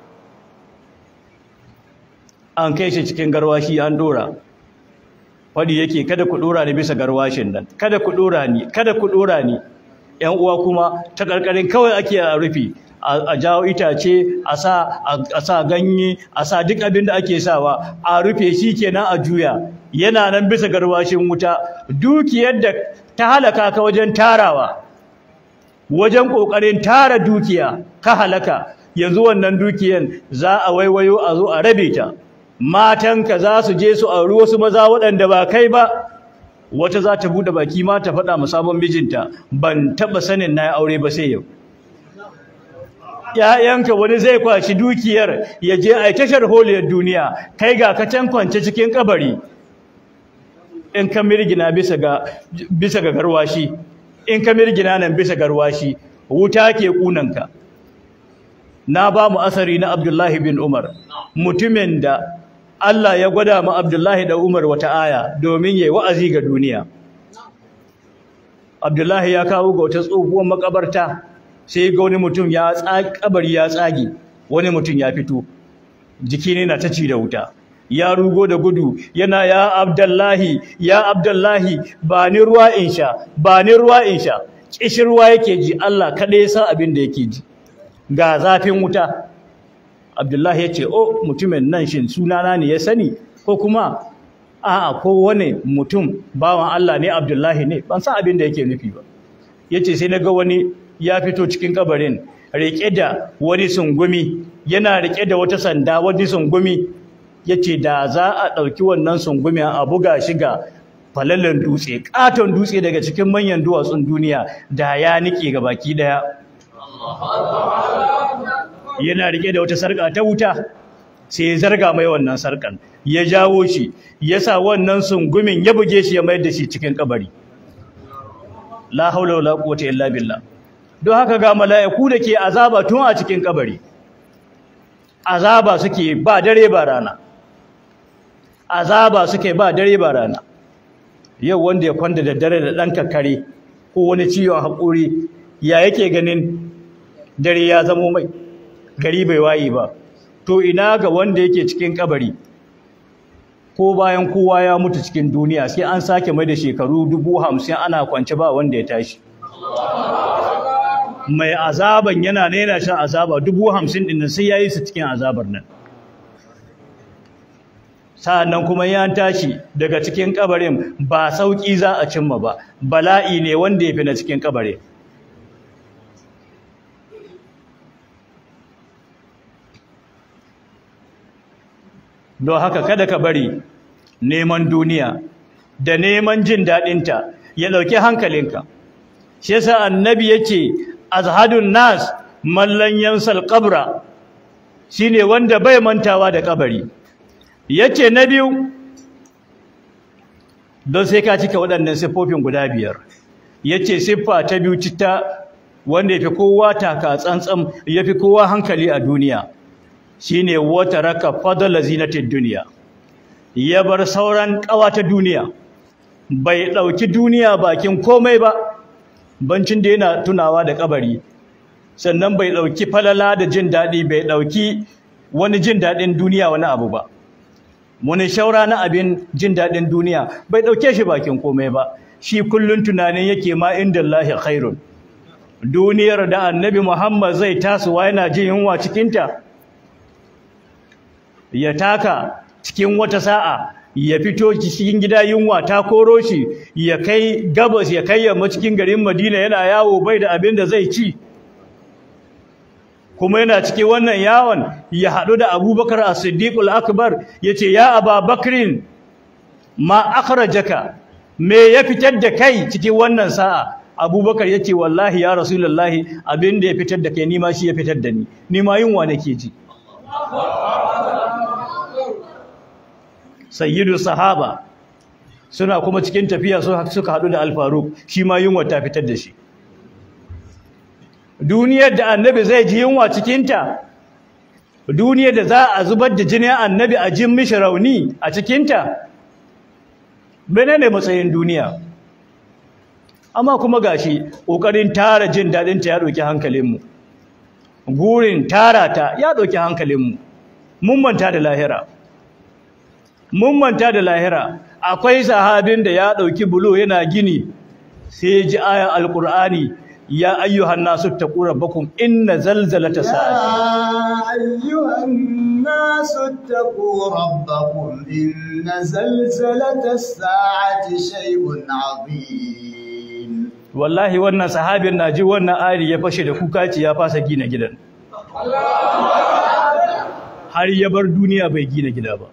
an kai shi cikin garwashi an dora fadi yake kada ku dora ni bisa garwashin nan kada ku dora ni kada ku dora ni ƴan uwa kuma ta karkarin kawai ake a rufi a jawo itace a sa a sa ganye a sa duk abin da ake sawa a rufe shi kenan a juya yana nan bisa garwashin wuta dukiyar da ta halaka ka wajen tarawa wajen kokarin tara dukiya ka halaka yanzu wannan dukiyan za a waiwayo a zo a rabe ta matanka za su je su auri wasu maza waɗanda ba kai ba wata za ta buɗe baki ma ta faɗa sabon mijinta ban taɓa sanin na aure ba sai yau ‘ya'yanka wani zai kwashi dukiyar ya je a tashar holiyar duniya kai ga ka can kwance cikin kabari in ka mirgina bisa ga bisa ga garwashi in ka mirgina nan bisa garwashi wuta ke kunanka na ba mu asari na Abdullahi bin Umar mutumin da Allah ya gwada ma Abdullahi da Umar wata aya domin yayi wa'azi ga duniya Abdullahi ya kawo ga wata tsohuwar makabarta sai ga wani mutum ya tsagi kabari ya tsage wani mutum ya fito jiki ne na ta ci da wuta ya rugo da gudu yana ya Abdullahi ya Abdullahi ba ni ruwa in sha ba ni ruwa in sha kishirwa yake ji Allah kada ya san abin da yake ji ga zafin wuta Abdullahi ya ce o mutumin nan shin sunana ne ya sani ko kuma a'a ko wani mutum bawan Allah ne Abdullahi ne ban san abin da yake nufi ba yace sai naga wani ya fito cikin kabarin rike da wani sungumi yana rike da wata sanda wani sungumi yace da za a dauki wannan sungumi a buga shi ga falallen dutse katon dutse daga cikin manyan duwatsun duniya da ya nike ga baki daya yana rike da wata sarka ta wuta sai ya zarga mai wannan sarkan ya jawo shi ya sa wannan sungumin ya buge shi ya mayar da shi cikin kabari la haula wala quwwata illa billah don haka ga mala'iku da ke azaba tun a cikin kabari azaba suke ba dare ba rana azaba suke ba dare ba rana yau wanda ya kwanda da dare da ɗan kakkare ko wani ciwon haƙuri ya yake ganin dare ya zamo mai gari bai waye ba to ina ga wanda yake cikin kabari ko bayan kowa ya mutu cikin duniya sai an sake mai da shekaru dubu hamsin ana kwance ba wanda ya tashi mai azaban yana naina shan azaba dubu hamsin ɗin sai ya yi su cikin azabar nan sa'annan kuma ya tashi daga cikin kabarin ba sauki za a cimma ba bala'i ne wanda ya fi na cikin kabarin don haka kada ka bari neman duniya da neman jin daɗinta ya ɗauki hankalinka shi yasa annabi yace azhadun nas mallan yansal qabra shine wanda bai mantawa da kabari yace na biyu don sai ka cika waɗannan siffofin guda biyar yace siffa ta biyu cita wanda yafi kowa taka tsantsan yafi kowa hankali a duniya shine wata raka fadala zinatid duniya ya bar sauran ƙawa ta duniya bai ɗauki duniya bakin komai ba bancin da yana tunawa da kabari sannan bai ɗauki falala da jin daɗi bai ɗauki wani jin daɗin duniya wani abu ba wani shaura na abin jin daɗin duniya bai ɗauke shi bakin komai ba shi kullum tunanin yake ma inda Allah khairun duniyar da annabi Muhammad zai tasowa yana jin yunwa cikinta ya taka cikin wata sa'a ya fito cikin gida yunwa ta koro shi ya kai gabas ya kai yamma cikin garin Madina yana yawo bai da abin da zai ci kuma yana cikin wannan yawon ya haɗu da Abubakar As-Siddiq al-Akbar yace ya Aba Bakrin ma akhrajaka me ya fitar da kai cikin wannan sa'a Abubakar yace wallahi ya Rasulullahi abin da ya fitar da kai ni ma shi ya fitar da ni ni ma yunwa nake ji sayyidu sahaba suna kuma cikin tafiya suka haɗu da alfaruk shi ma yunwa ta fitar da shi duniyar da annabi zai ji yunwa cikinta duniyar da za a zubar da jinin annabi a jin mishi rauni a cikinta menene matsayin duniya amma kuma gashi ƙoƙarin tara jin daɗinta ya ɗauki hankalinmu gurin tara ta ya ɗauki hankalinmu mun manta da lahira mun manta da lahira akwai sahabin da ya ɗauki bulo yana gini sai ya ji ayan alƙur'ani ya ayyuhan nasu taqu rabbakum inna zalzalata sa'ati أيها الناس اتقوا ربكم إن زلزلة الساعة شيء عظيم wallahi wannan sahabin na ji wannan ayari ya fashe da kuka ce ya fasa gina gidan har ya bar duniya bai gina gida ba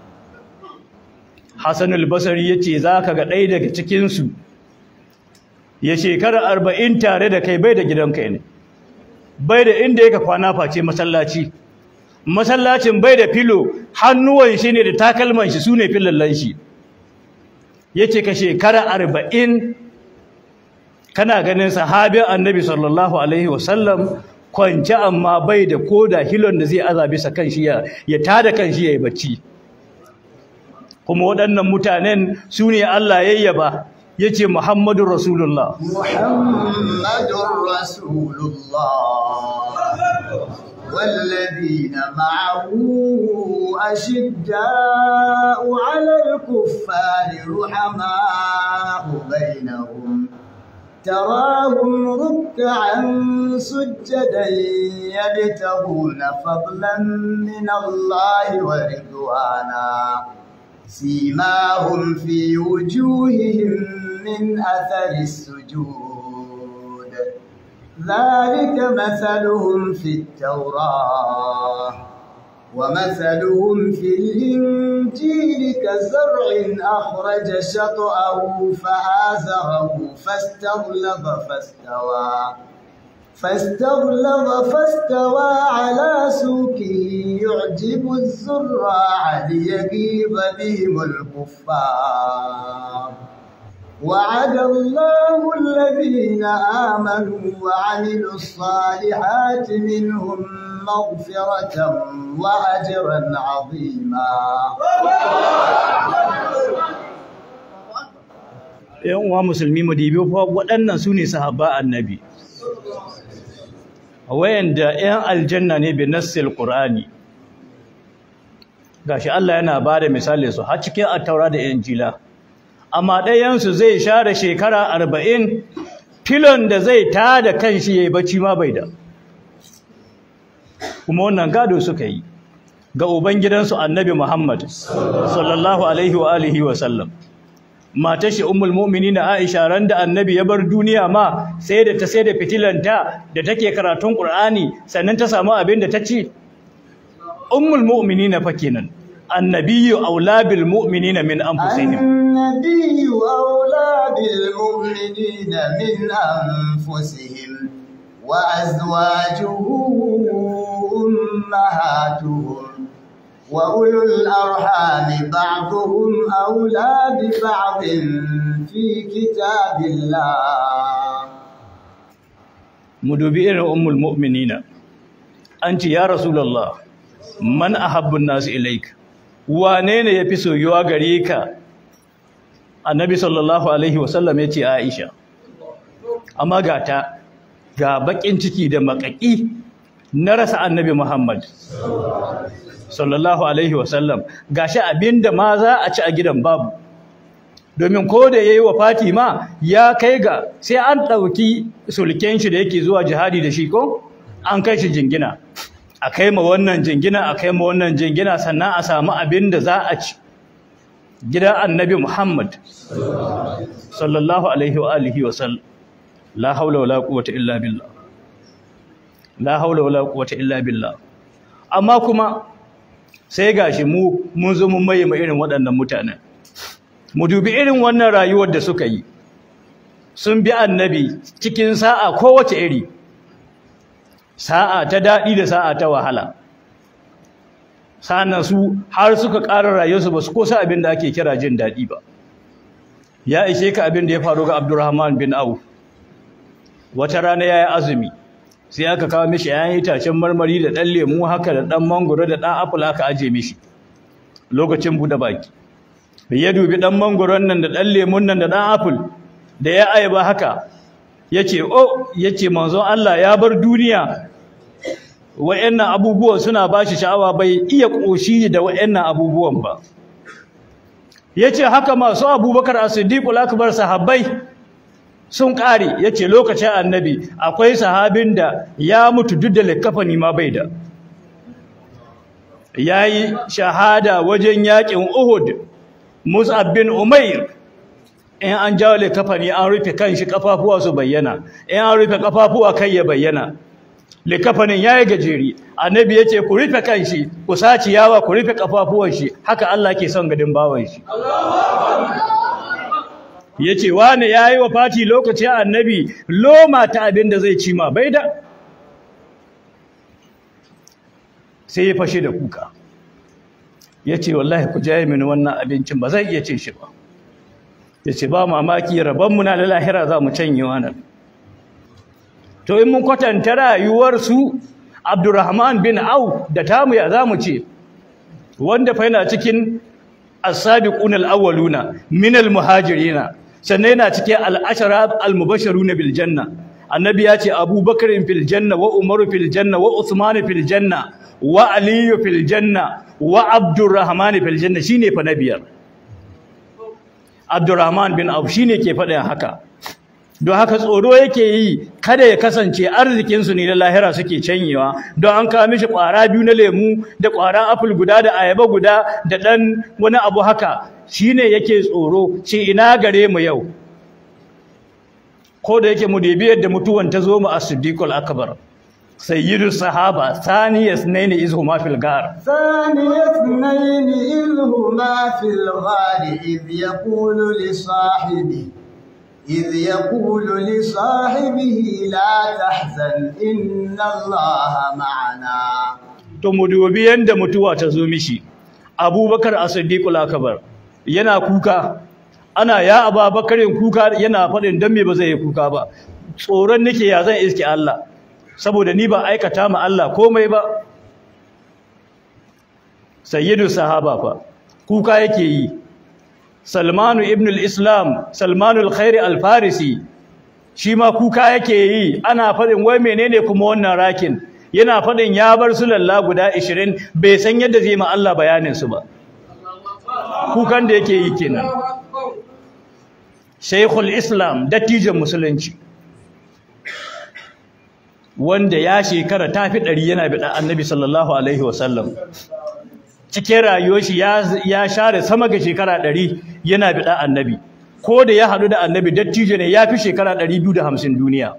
Hassan al-Basri yace zaka ga ɗaya daga cikin su ya shekara arba'in tare da kai bai da gidanka ne bai da inda yake kwana face masallaci masallacin bai da filo hannuwan shi ne da takalman shi sune filallan shi yace ka shekara arba'in kana ganin sahabin annabi sallallahu alaihi wasallam kwance amma bai da koda hilon da zai aza bisa kanshi ya ya tada kanshi yayi bacci kuma waɗannan mutanen su ne Allah yayyaba yace Muhammadur Rasulullah محمد رسول الله والذين معه أشداء على الكفار رحماء بينهم تراهم ركعا سجدا يبتغون فضلا من الله ورضوانا سيماهم في وجوههم من أثر السجود ذلك مثلهم في التوراة ومثلهم في الإنجيل كزرع أخرج شطأه فآزره فاستغلظ فاستوى فاستغلظ فاستوى على سوقه يعجب الزراع ليغيظ بهم الكفار وعد الله الذين آمنوا وعملوا الصالحات منهم مغفرة وأجرا عظيما ‘yan uwa musulmi mu dibi fa waɗannan su ne sahaba annabi wayanda ‘yan aljanna ne bi nassil qur'ani gashi Allah yana ba da misali su har cikin attaura da injila amma ɗayansu zai share shekara arba'in filon da zai tada kanshi ya yi bacci ma bai da kuma wannan gado suka yi ga ubangidansu annabi muhammad sallallahu alaihi wa alihi wa sallam matar shi ummul mu'minin Aisha ran da annabi ya bar duniya ma sai da ta sai da fitilanta da take karatun Qur'ani sannan ta samu abin da ta ci ummul mu'minin fa kenan annabiyyu aula bil mu'minina min anfusihim النبي أولى بالمؤمنين من أنفسهم وأزواجه أمهاتهم وأولو الأرحام بعضهم أولى ببعض في كتاب الله mudubi irin ummul mu'minina anti ya rasulullah man ahabbun nas ilaik wane ne yafi soyuwa gare ka annabi sallallahu alaihi wasallam yace aisha amma gata ga bakin ciki da makaki na rasa annabi muhammad sallallahu alaihi wasallam gashi abinda ma za a ci a gidan babu domin ko da yayi wa Fatima ya kai ga sai an dauki sulken shi da yake zuwa jihadi da shi ko an kai shi jingina a kai ma wannan jingina a kai ma wannan jingina sannan a samu abin da za a ci gidan annabi Muhammad sallallahu alaihi wa alihi wa sallam la haula wala quwwata illa billah la haula wala quwwata illa billah amma kuma sai gashi mu mun zo mun maye irin waɗannan mutanen mu dubi irin wannan rayuwar da suka yi sun bi annabi cikin sa'a kowace iri sa'a ta daɗi da sa'a ta wahala sa'annan su har suka ƙara rayuwarsu ba su kosa abin da ake kira jin daɗi ba ya ishe ka abin da ya faru ga abdurrahman bin auf wata rana ya yi azumi sai aka kawo mishi yayin itacen marmari da ɗan lemu haka da ɗan mangoro da ɗan apple aka aje mishi lokacin buɗe baki ya dubi ɗan mangoron nan da ɗan lemun nan da ɗan apple da ya ayaba haka ya ce o ya ce manzon Allah ya bar duniya wa'annan abubuwan suna ba shi sha'awa bai iya ƙoshi da wa'annan abubuwan ba ya ce haka masu abubakar a siddiƙul akbar sahabbai sun ƙare ya ce lokacin annabi akwai sahabin da ya mutu duk da likafani ma bai da ya yi shahada wajen yaƙin uhud mus'ab bin umair in an jawo likafani an rufe kan shi kafafuwa su bayyana in an rufe kafafuwa kai ya bayyana likafanin yayi gajeri annabi yace ku rufe kan shi ku saci yawa ku rufe kafafuwan shi haka Allah ke son gadin bawan shi yace wani yayi wafati lokacin annabi loma ta abin da zai ci ma bai da sai ya fashe da kuka yace wallahi ku jaye mini wannan abincin ba zai iya cin shi ba yace ba mamaki rabon mu na lahira za mu canye wannan to in mun kwatanta rayuwar su Abdurrahman bin Auf da tamu ya zamu ce wanda fa yana cikin as-sabiqun al-awwaluna min al-muhajirina sannan yana cikin al-ashara al-mubashiruna bil janna annabi ya ce Abubakar fil janna wa Umar fil janna wa Uthman fil janna wa Ali fil janna wa Abdurrahman fil janna shine fa nabiyar Abdurrahman bin Auf shine ke faɗin haka don haka tsoro yake yi kada ya kasance arzikinsu ne na lahira suke canyewa don an kawo mishi ƙwara biyu na lemu da ƙwaran apple guda da ayaba guda da ɗan wani abu haka shine yake tsoro ce ina gare mu yau ko da yake mu debi yadda mutuwan ta zo mu a siddiqul akbar sayyidu sahaba thani yasnaini izhuma fil gar ثاني اثنين إذ هما في الغار إذ يقول لصاحبه إذ يقول لصاحبه لا تحزن إن الله معنا to mu dubi yanda mutuwa ta zo mishi abubakar as-siddiqul akbar yana kuka ana ya ababakarin kuka yana faɗin dan me ba zai yi kuka ba tsoron nake ya zan iske Allah saboda ni ba aikata ma Allah komai ba sayyidu sahaba fa kuka yake yi Salmanu ibn al-Islam Salmanu al-Khairi al-Farisi shi ma kuka yake yi ana faɗin wai menene kuma wannan rakin yana faɗin ya bar su lalla guda 20 bai san yadda zai ma Allah bayanin su ba kukan da yake yi kenan Sheikhul Islam dattijan musulunci wanda ya shekara tafi ɗari yana biɗa Annabi sallallahu alaihi wasallam cikin rayuwar shi ya share sama ga shekara ɗari yana biɗa Annabi ko da ya haɗu da Annabi dattijo ne ya fi shekara ɗari biyu da hamsin duniya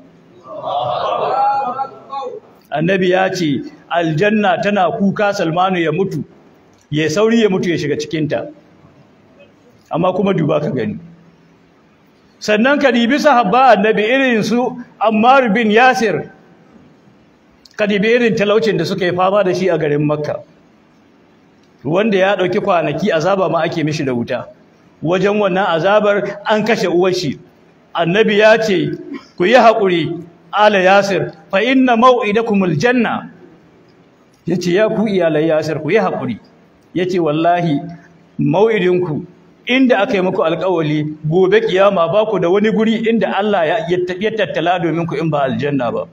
Annabi ya ce aljanna tana kuka Salmanu ya mutu ya sauri ya mutu ya shiga cikinta amma kuma duba ka gani sannan ka dibi sahabba annabi irin su Ammar bin Yasir ka dibi irin talaucin da suka yi fama da shi a garin Makka wanda ya dauki kwanaki azaba ma ake mishi da wuta wajen wannan azabar an kashe uwar shi annabi ya ce ku yi haƙuri ala Yasir fa inna maw'idakumul janna yace ya ku iyalai Yasir ku yi haƙuri yace wallahi mau'idinku inda aka yi muku alƙawali gobe kiyama ba ku da wani guri inda Allah ya tattala domin ku in ba aljanna ba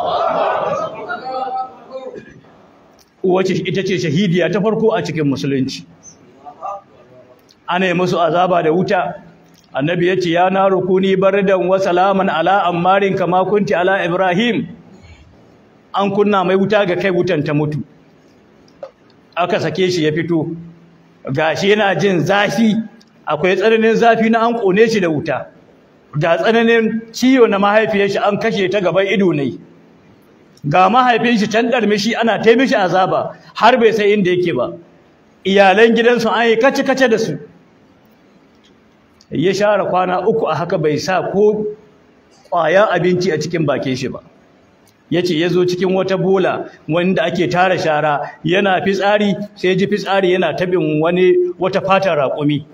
wace ita ce shahidiya ta farko a cikin musulunci ana yi musu azaba da wuta annabi ya ce ya na rukuni bardan wa salaman ala ammarin kama kunti ala ibrahim an kunna mai wuta ga kai wutan ta mutu aka sake shi ya fito gashi yana jin zafi akwai tsananin zafi na an kone shi da wuta ga tsananin ciwo na mahaifiyar shi an kashe ta gaban ido ne ga mahaifin shi can darme shi ana ta mishi azaba har bai sai inda yake ba iyalan gidansu an yi kace kace da su ya share kwana uku a haka bai sa ko ƙwayan abinci a cikin bakin shi ba yace yazo cikin wata bola wanda ake tara shara yana fitsari sai ji fitsari yana tabin wani wata fatar raƙumi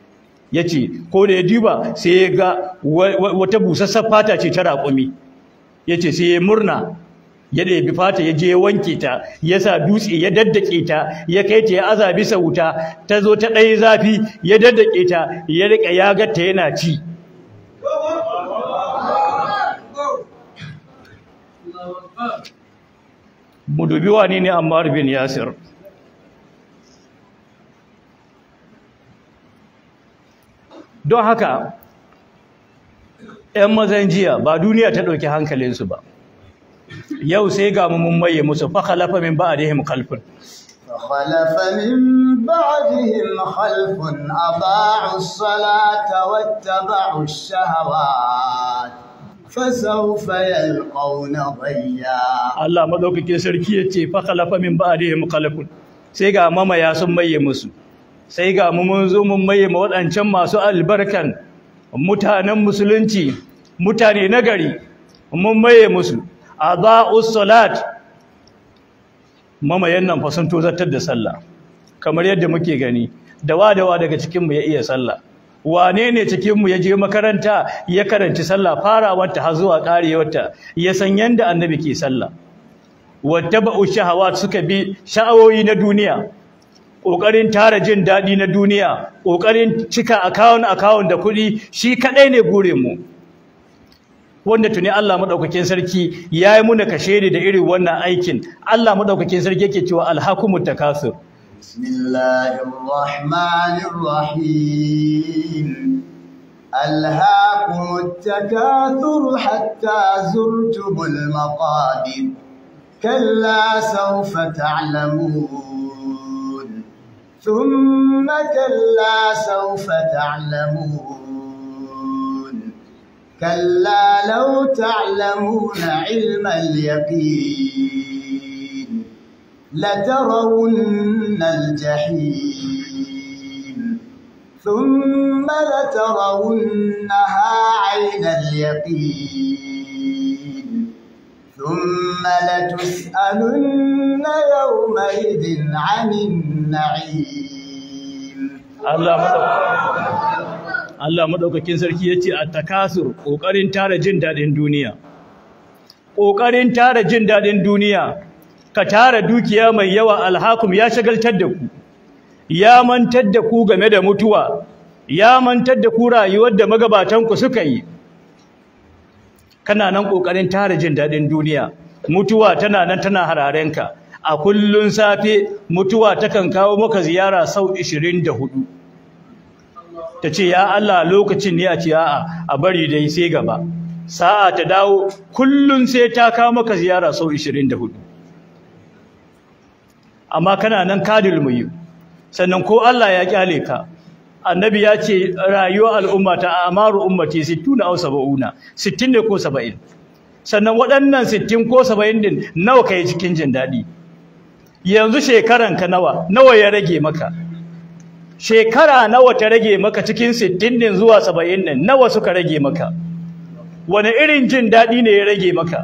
yace ko da ya duba sai ya ga wata busassar fata ce ta raƙumi yace sai ya murna ya ɗebi fata ya je ya wanke ta ya sa dutse ya daddake ta ya kai ta ya aza bisa wuta ta zo ta ɗaya zafi ya daddake ta ya riƙa ya ta yana ci mu dubi wani ne Ammar bin Yasir don haka ‘yan mazan jiya ba duniya ta ɗauki hankalinsu ba yau sai ga mun maye musu fakhalafa min ba'dihim khalfun فخلف من بعدهم خلف أضاعوا الصلاة واتبعوا الشهوات فسوف يلقون غيا Allah madaukakin sarki yace fakhalafa min ba'dihim khalfun sai ga mamaya sun maye musu sai ga mu mun zo mun maye ma waɗancan masu albarkan mutanen musulunci mutane nagari mun maye musu adaa'us salat mamayen nan fa sun tozartar da sallah kamar yadda muke gani dawa dawa daga cikin mu ya iya sallah wane ne cikin mu ya je makaranta ya karanci sallah farawarta har zuwa karewarta ya san yanda annabi ke sallah wattaba'u shahawat suka bi sha'awoyi na duniya kokarin tara jin dadi na duniya kokarin cika account account da kuɗi shi kadai ne gure mu wanda tuni Allah madaukakin sarki yayi muna kashe da irin wannan aikin Allah madaukakin sarki yake cewa alhakumut takasur بسم الله الرحمن الرحيم ألهاكم التكاثر حتى زرتم المقابر كلا سوف تعلمون ثم كلا سوف تعلمون كلا لو تعلمون علم اليقين لترون الجحيم ثم لترونها عين اليقين ثم لتسألن يومئذ عن النعيم Allah madaukakin Allah madaukakin sarki yace at-takasur kokarin tara jin dadin duniya kokarin tara jin dadin duniya ka tara dukiya mai yawa alhakum ya shagaltar da ku ya mantar da ku game da mutuwa ya mantar da ku rayuwar da magabatan ku suka yi kana nan kokarin tara jin dadin duniya mutuwa tana nan tana hararenka a kullun safe mutuwa takan kawo maka ziyara sau 24 tace ya Allah lokacin ne a ce a'a a bari dai sai gaba sa'a ta dawo kullun sai ta kawo maka ziyara sau 24 amma kana nan kadil muyi sannan ko Allah ya kyale ka annabi ya ce rayuwar al'umma ta amaru ummati 60 aw 70 60 ne ko 70 sannan waɗannan 60 ko 70 din nawa kai cikin jin dadi yanzu shekaran ka nawa nawa ya rage maka shekara nawa ta rage maka cikin 60 din zuwa 70 din nawa suka rage maka wani irin jin dadi ne ya rage maka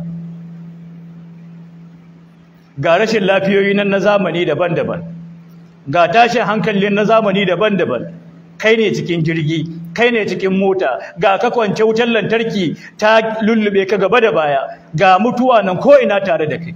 ga rashin lafiyoyi nan na zamani daban-daban ga tashin hankalin na zamani daban-daban kai ne cikin jirgi kai ne cikin mota ga ka kwance wutar lantarki ta lullube ka gaba da baya ga mutuwa nan ko ina tare da kai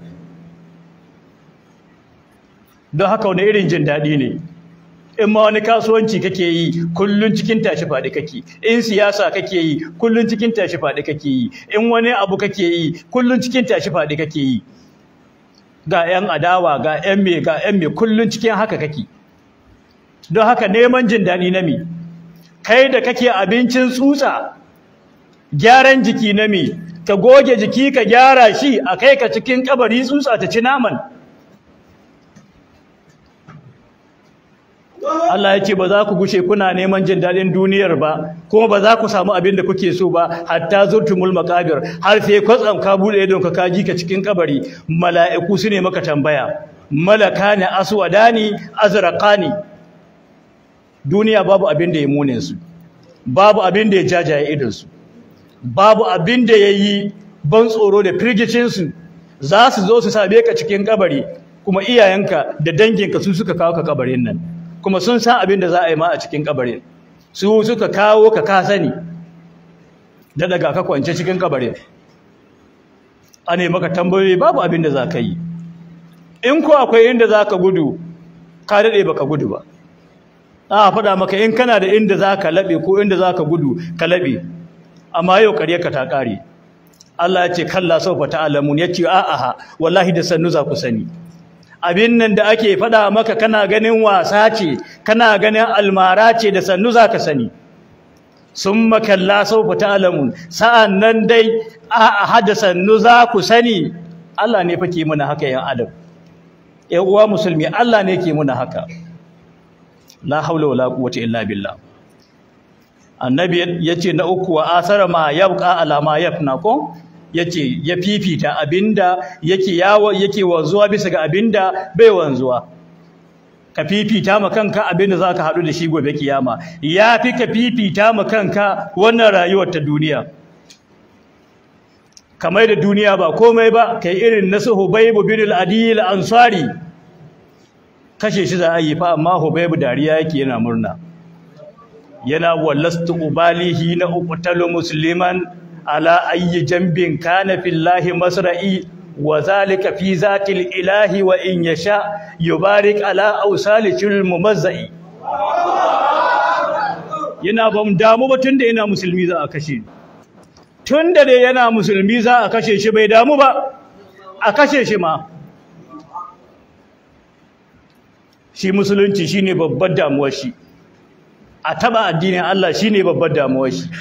don haka wani irin jin daɗi ne in ma wani kasuwanci kake yi kullun cikin tashi faɗi kake in siyasa kake yi kullun cikin tashi faɗi kake yi in wani abu kake yi kullun cikin tashi faɗi kake yi ga 'yan adawa ga 'yan me ga 'yan me kullun cikin haka kake don haka neman jin daɗi na mi kai da kake abincin tsutsa gyaran jiki na mi ka goge jiki ka gyara shi a kai ka cikin kabari tsutsa ta ci naman Allah ya ce ba za ku gushe kuna neman jin daɗin duniyar ba kuma ba za ku samu abin da kuke so ba hatta zurtumul maqabir har sai kwatsam ka bude idon ka kaji ka cikin kabari mala'iku su ne maka tambaya malakani aswadani azraqani duniya babu abin da ya mune su babu abin da ya jajaye idon su babu abin da yayi ban tsoro da firgicin su za su zo su same ka cikin kabari kuma iyayenka da danginka su suka kawo ka kabarin nan kuma sun san abin da za a yi ma a cikin kabarin su suka kawo ka ka sani da daga ka kwance cikin kabarin ane maka tambayoyi babu abin da za ka yi in ko akwai inda za ka gudu ka daɗe baka gudu ba a faɗa maka in kana da inda za ka laɓe ko inda za ka gudu ka laɓe amma yau ƙarya ka ta ƙare Allah ya ce kalla saufa ta'lamun ya ce a'a wallahi da sannu za ku sani abin nan da ake faɗa maka kana ganin wasa ce kana ganin almara ce da sannu za ka sani summa kalla saufa ta'lamun sa'an nan dai a'a da sannu za ku sani Allah ne fa ke muna haka yan adam ƴan uwa musulmi Allah ne ke muna haka la haula wala quwwata illa billah annabi yace na uku wa asara ma yabqa ala ma yafna ko yace ya fifita abinda yake yawo yake wanzuwa bisa ga abinda bai wanzuwa ka fifita ma kanka abinda zaka hadu da shi gobe kiyama yafi ka fifita ma kanka wannan rayuwar ta duniya kamar da duniya ba komai ba kai irin nasu hubaybu bin al-adil ansari kashe shi za a yi fa amma hubaybu dariya yake yana murna yana wallastu ubalihi na uqtalu musliman ala ayyi jambin kana fillahi masra'i wa zalika fi zatil ilahi wa in yasha yubarik ala awsalikil mumazzai yana bam damu ba tunda yana musulmi za a kashe tunda dai yana musulmi za a kashe shi bai damu ba a kashe shi ma shi musulunci shine babbar damuwar shi a taba addinin Allah shine babbar damuwar shi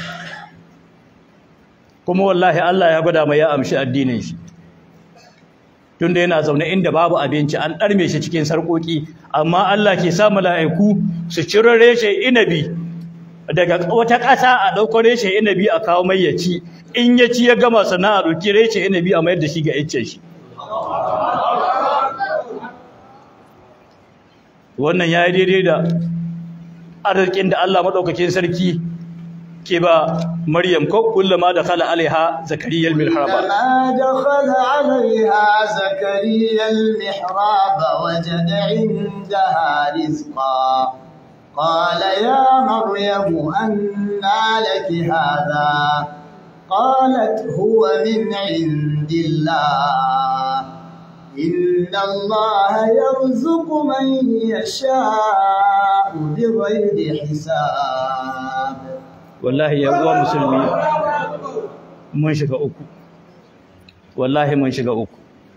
kuma wallahi Allah ya gwada mai ya amshi addinin shi tunda yana zaune inda babu abinci an ɗarme shi cikin sarƙoƙi amma Allah ke sa mala'iku su ciro reshe inabi daga wata ƙasa a ɗauko reshe inabi a kawo mai ya ci in ya ci ya gama sana'a ɗauki reshe inabi a mayar da shi ga iccen shi wannan ya yi daidai da arzikin da Allah maɗaukakin sarki ke ba Maryam ko kullama da khala alaiha zakariya al-mihraba كما دخل عليها زكريا المحراب وجد عندها رزقا قال يا مريم أنى لك هذا قالت هو من عند الله إن الله يرزق من يشاء بغير حساب wallahi ya uwa musulmi mun shiga uku wallahi mun shiga uku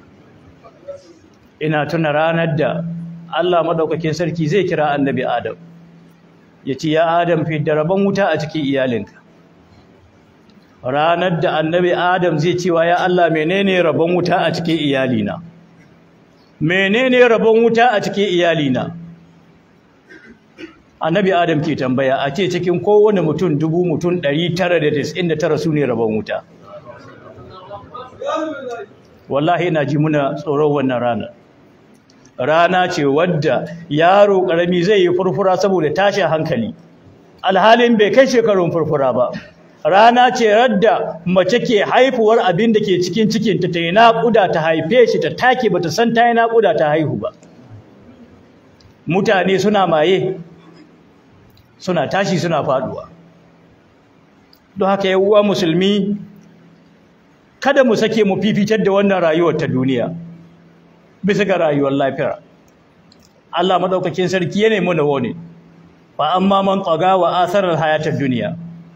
ina tuna ranar da Allah madaukakin sarki zai kira annabi Adam ya ce ya Adam fi da rabon wuta a cikin iyalinka ranar da annabi Adam zai cewa ya Allah menene rabon wuta a cikin iyalina menene rabon wuta a cikin iyalina annabi adam ke tambaya a ce cikin kowane mutum dubu mutum 999 su ne rabon wuta wallahi ina ji muna tsoron wannan rana rana ce wadda yaro karami zai yi furfura saboda tashin hankali alhalin bai kai shekarun furfura ba rana ce radda mace ke haifuwar abin da ke cikin cikinta ta yi naƙuda ta haife shi ta take bata san ta yi naƙuda ta haihu ba mutane suna maye suna tashi suna faduwa don haka uwa musulmi kada mu sake mu fifitar da wannan rayuwar ta duniya bisa ga rayuwar lafiya Allah madaukakin sarki yana mu da wani fa amma man taga wa asarar hayatar duniya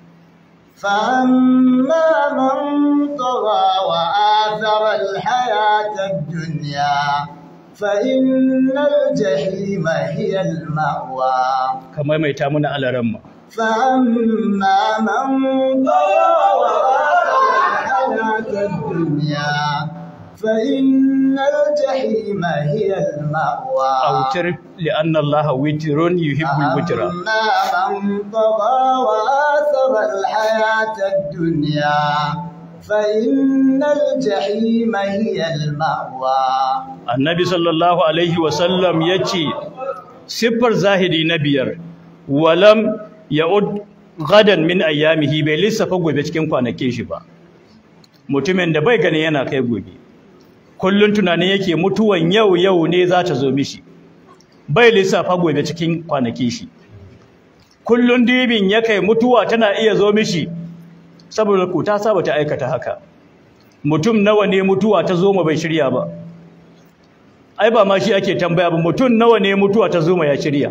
فأما من طغى وآثر الحياة الدنيا فإن الجحيم هي المأوى kamar mai ta muna alaramma فأما من طغى وآثر الحياة الدنيا فإن الجحيم هي المأوى autar li'anna Allah witrun yuhibbul witra أما من طغى وآثر الحياة الدنيا فإن الجحيم هي المأوى annabi sallallahu alaihi wasallam yace siffar zahiri na biyar walam ya'ud gadan min ayyamihi bai lissafa gobe cikin kwanakin shi ba mutumin da bai gani yana kai gobe kullun tunanin yake mutuwan yau yau ne za ta zo mishi bai lissafa gobe cikin kwanakin shi kullun dibin ya kai mutuwa tana iya zo mishi saboda ku ta saba ta aikata haka mutum nawa ne mutuwa ta zo ma bai shirya ba ai ba ma shi ake tambaya ba mutum nawa ne mutuwa ta zo ma ya shirya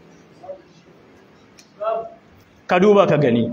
ka duba ka gani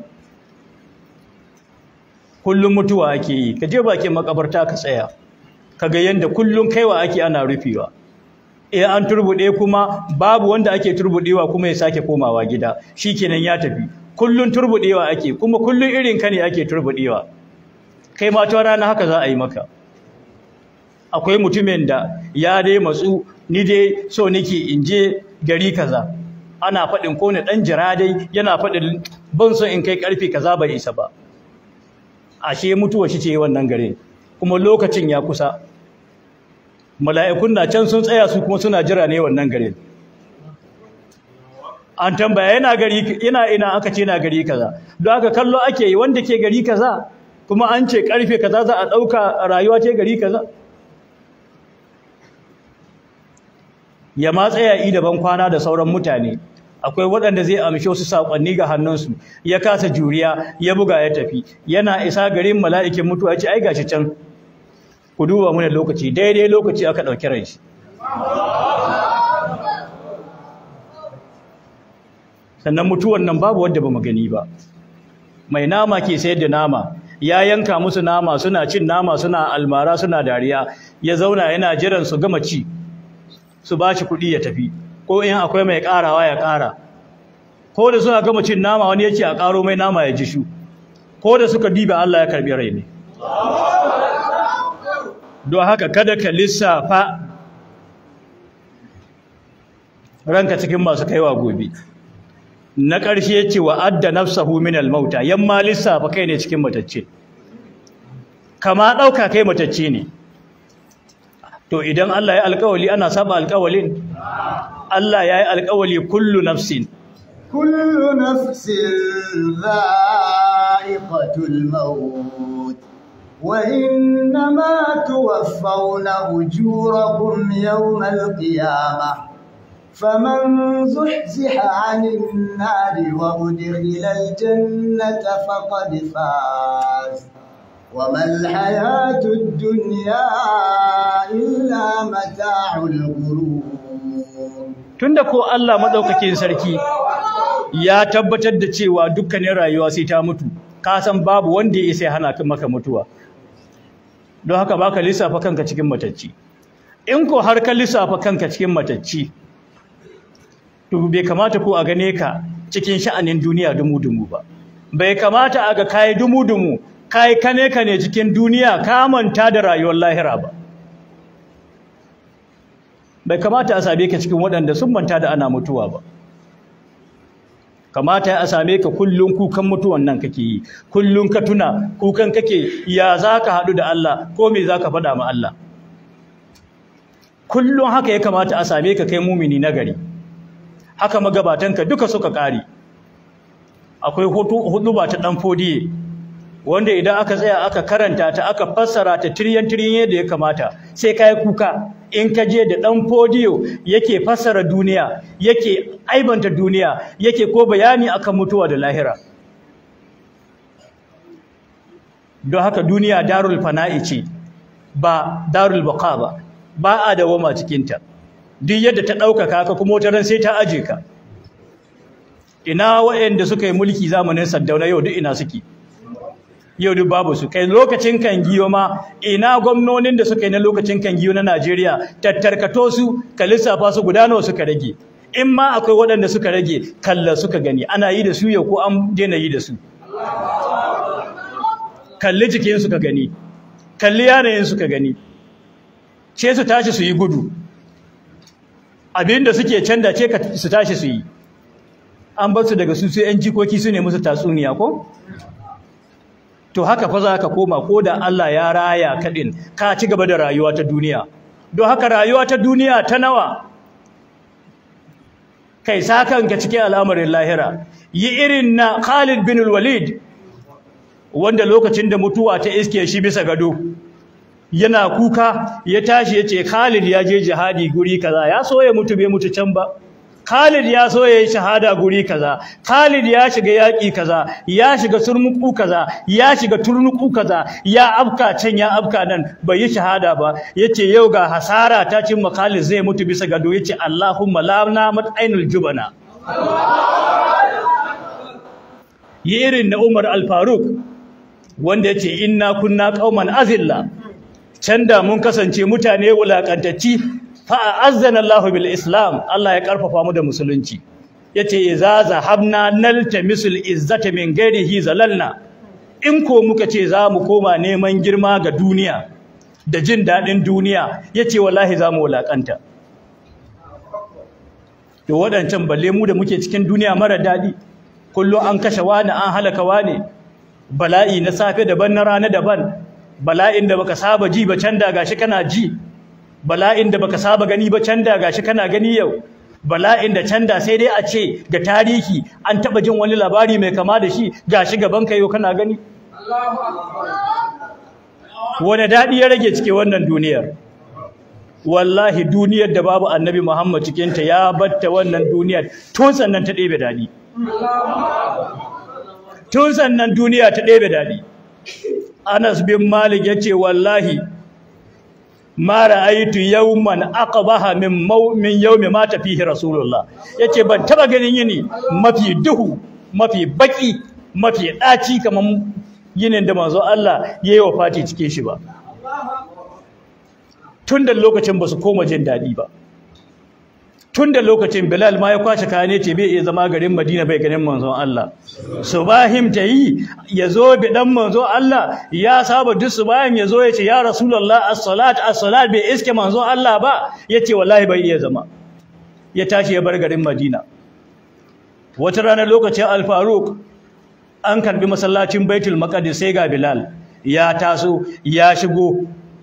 kullum mutuwa ake yi ka je bakin makabarta ka tsaya ka ga yanda kullum kaiwa ake ana rufewa eh an turbude kuma babu wanda ake turbudewa kuma ya sake komawa gida shikenan ya tafi kullum turbudewa ake kuma kullum irin ka ne ake turbudewa kai ma ta rana haka za a yi maka akwai mutumin da ya dai matsu ni dai so nake in je gari kaza ana faɗin ko ne ɗan jira dai yana faɗin ban son in kai ƙarfe kaza bai isa ba ashe mutuwa shi ce wannan garin kuma lokacin ya kusa mala'ikun na can sun tsaya su kuma suna jira ne wannan garin an tambaya yana gari ina ina aka ce na gari kaza don haka kallo ake yi wanda ke gari kaza kuma an ce ƙarfe kaza za a ɗauka rayuwa ce gari kaza ya ma tsaya yi daban kwana da sauran mutane akwai waɗanda zai amshe wasu saƙonni ga hannunsu ya kasa juriya ya buga ya tafi yana isa garin mala'ikin mutuwa ce ai gashi can ku duba mana lokaci daidai lokaci aka ɗauki ran shi sannan mutuwan nan babu wadda ba mu gani ba mai nama ke sayar da nama ya yanka musu nama suna cin nama suna almara suna dariya ya zauna yana jiran su gama ci su ba shi kuɗi ya tafi ko in akwai mai ƙarawa ya ƙara ko da suna gama cin nama wani ya ce a ƙaro mai nama ya ji shu ko da suka diba Allah ya karɓi rai ne don haka kada ka lissafa ranka cikin masu kaiwa gobe na ƙarshe ya ce wa adda nafsahu min al-mauta yamma lissafa kai ne cikin matacce kama ɗauka kai matacce ne to idan Allah ya alƙawali ana saba alƙawalin Allah ya yi alƙawali kullu nafsin kullu nafsin dha'iqatul maut wa innama tuwaffawna ujurakum yawmal qiyamah faman zuhziha 'anil nari wa udkhila al-jannata faqad faz وما الحياة الدنيا إلا متاع الغرور tunda ko Allah madaukakin sarki ya tabbatar da cewa dukkanin rayuwa sai ta mutu ka san babu wanda ya sai hana maka mutuwa don haka baka lissafa kanka cikin matacci in ko har ka lissafa kanka cikin matacci to bai kamata ko a gane ka cikin sha'anin duniya dumu-dumu ba bai kamata a ga kai dumu-dumu kai kane kane cikin duniya ka manta da rayuwar lahira ba bai kamata a same ka cikin waɗanda sun manta da ana mutuwa ba kamata a same ka kullun kukan mutuwan nan kake yi kullun ka tuna kukan kake ya za ka haɗu da Allah ko me za ka faɗa ma Allah kullun haka ya kamata a same ka kai mumini nagari haka magabatanka duka suka ƙare akwai hudu ta ɗan fodiye wanda idan aka tsaya aka karanta ta aka fassara ta tiryan tiryan yadda ya kamata sai kai kuka in ka je da dan fodiyo yake fassara duniya yake aibanta duniya yake ko bayani akan mutuwa da lahira don haka duniya darul fana'i ce ba darul baqa ba ba a dawama cikin ta duk yadda ta ɗaukaka ka kuma wata ran sai ta aje ka ina waɗanda suka yi mulki zamanin Saddauna yau duk ina suke yau duk babu su kai lokacin kan giyo ma ina gwamnonin da suka yi na lokacin kan giyo na Najeriya tattarkato su ka lissafa su guda nawa suka rage in ma akwai waɗanda suka rage kalla suka gani ana yi da su yau ko an daina yi da su kalli jikin suka gani kalli yanayin suka gani ce su tashi su yi gudu abinda suke canda ce ka su tashi su yi an bar su daga su sai yan jikoki su ne musu tatsuniya ko to haka fa za ka koma ko da Allah ya raya kaɗin ka ci gaba da rayuwa ta duniya don haka rayuwa ta duniya ta nawa kai sakanka cikin al'amarin lahira yi irin na Khalid bin Walid wanda lokacin da mutuwa ta iske shi bisa gado yana kuka ya tashi ya ce Khalid ya je jihadi guri kaza ya so ya mutu bai mutu can ba Khalid ya so ya yi shahada guri kaza Khalid ya shiga yaƙi kaza ya shiga surmuku kaza ya shiga turnuku kaza ya afka can ya afka nan bai yi shahada ba yace yau ga hasara ta cin Khalid zai mutu bisa gado yace Allahumma la namat ainul jubana yi irin na Umar al-Faruq wanda yace inna kunna qauman azilla can da mun kasance mutane wulakantacci fa azzana Allah bil Islam Allah ya karfafa mu da musulunci yace idza zahabna naltamisul izzata min ghairihi zalalna in ko muka ce za mu koma neman girma ga duniya da jin dadin duniya yace wallahi za mu wulakanta to wadancan balle mu da muke cikin duniya mara dadi kullum an kashe wani an halaka wani bala'i na safe daban na rana daban bala'in da baka saba ji ba can da gashi kana ji bala'in da baka saba gani ba can da gashi kana gani yau bala'in da can da sai dai a ce ga tarihi an taba jin wani labari mai kama da shi gashi gaban ka yau kana gani wani daɗi ya rage cike wannan duniyar wallahi duniyar da babu annabi muhammad cikinta ya batta wannan duniyar tun sannan ta ɗebe daɗi tun sannan duniya ta ɗebe daɗi Anas bin Malik yace wallahi ma ra'aytu yawman aqbaha min min yawmi mata fihi rasulullah yace ban taba ganin yini mafi duhu mafi baki mafi daci kaman yinin da manzo Allah yayi wafati cikin shi ba tun da lokacin ba su koma jin dadi ba tun da lokacin Bilal ma ya kwace kaya ce bai iya zama garin Madina bai ganin manzon Allah subahim ta yi ya zo bi dan manzon Allah ya saba duk subahim ya zo ya ce ya Rasulullah as-salat as-salat bai iske manzon Allah ba yace wallahi bai iya zama ya tashi ya bar garin Madina wata rana lokacin Al-Faruq an karbi masallacin Baitul Maqdis sai ga Bilal ya taso ya shigo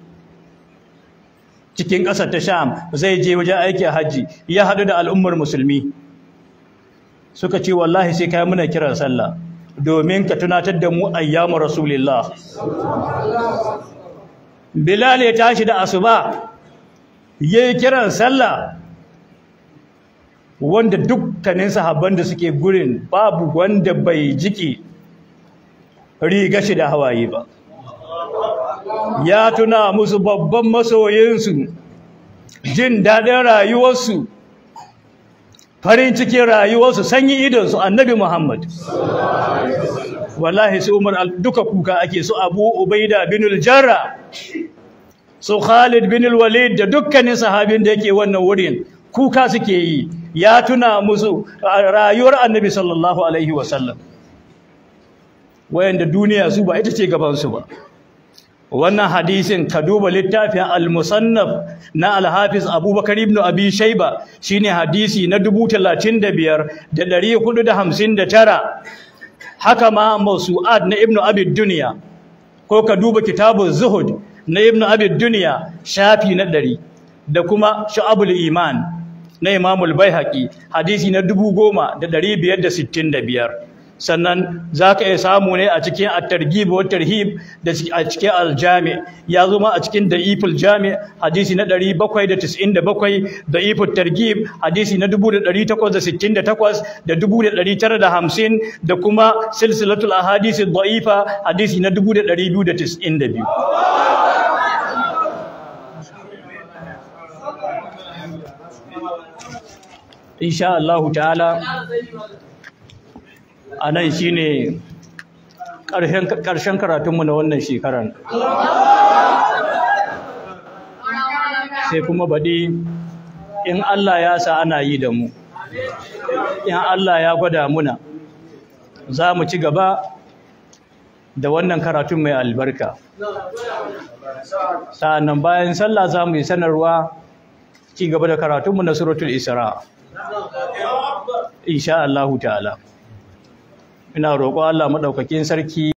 cikin ƙasar ta Sham zai je wajen aikin hajji ya haɗu da al'ummar musulmi suka ce wallahi sai kai muna kiran sallah domin ka tunatar da mu ayyamu rasulillah Bilal ya tashi da asuba yayi kiran sallah wanda dukkanin sahabban da suke gurin babu wanda bai jiki riga shi da hawaye ba ya tuna musu babban masoyinsu jin daɗin rayuwarsu farin cikin rayuwarsu sanyi idonsu annabi Muhammad wallahi su Umar duka kuka ake su Abu Ubaida bin al-Jarra su Khalid bin al-Walid da dukkanin sahabin da yake wannan wurin kuka suke yi ya tuna musu rayuwar annabi sallallahu alaihi wasallam wayanda duniya su ba ita ce gabansu ba wannan hadisin ka duba littafin al-musannaf na al-hafiz abubakar ibn abi shayba shine hadisi na 35459 haka ma mawsu'at na ibn abi dunya ko ka duba kitabun zuhud na ibn abi dunya shafi na 100 da kuma shu'abul iman na imamul baihaqi hadisi na 10565 sannan za ka iya samu ne a cikin at-targhib wa tarhib da a cikin al-jami ya zo ma a cikin da'iful jami hadisi na 797 da'iful targhib hadisi na 1868 da 1950 da kuma silsilatul ahadith ad-da'ifa hadisi na 2292 insha Allah ta'ala a nan shi ne ƙarshen karatunmu na wannan shekarar sai kuma baɗi in Allah ya sa ana yi da mu in Allah ya gwada muna za mu ci gaba da wannan karatun mai albarka sa'annan bayan sallah za mu yi sanarwa ci gaba da karatunmu na suratul isra insha Allah ta'ala ina roƙo Allah madaukakin sarki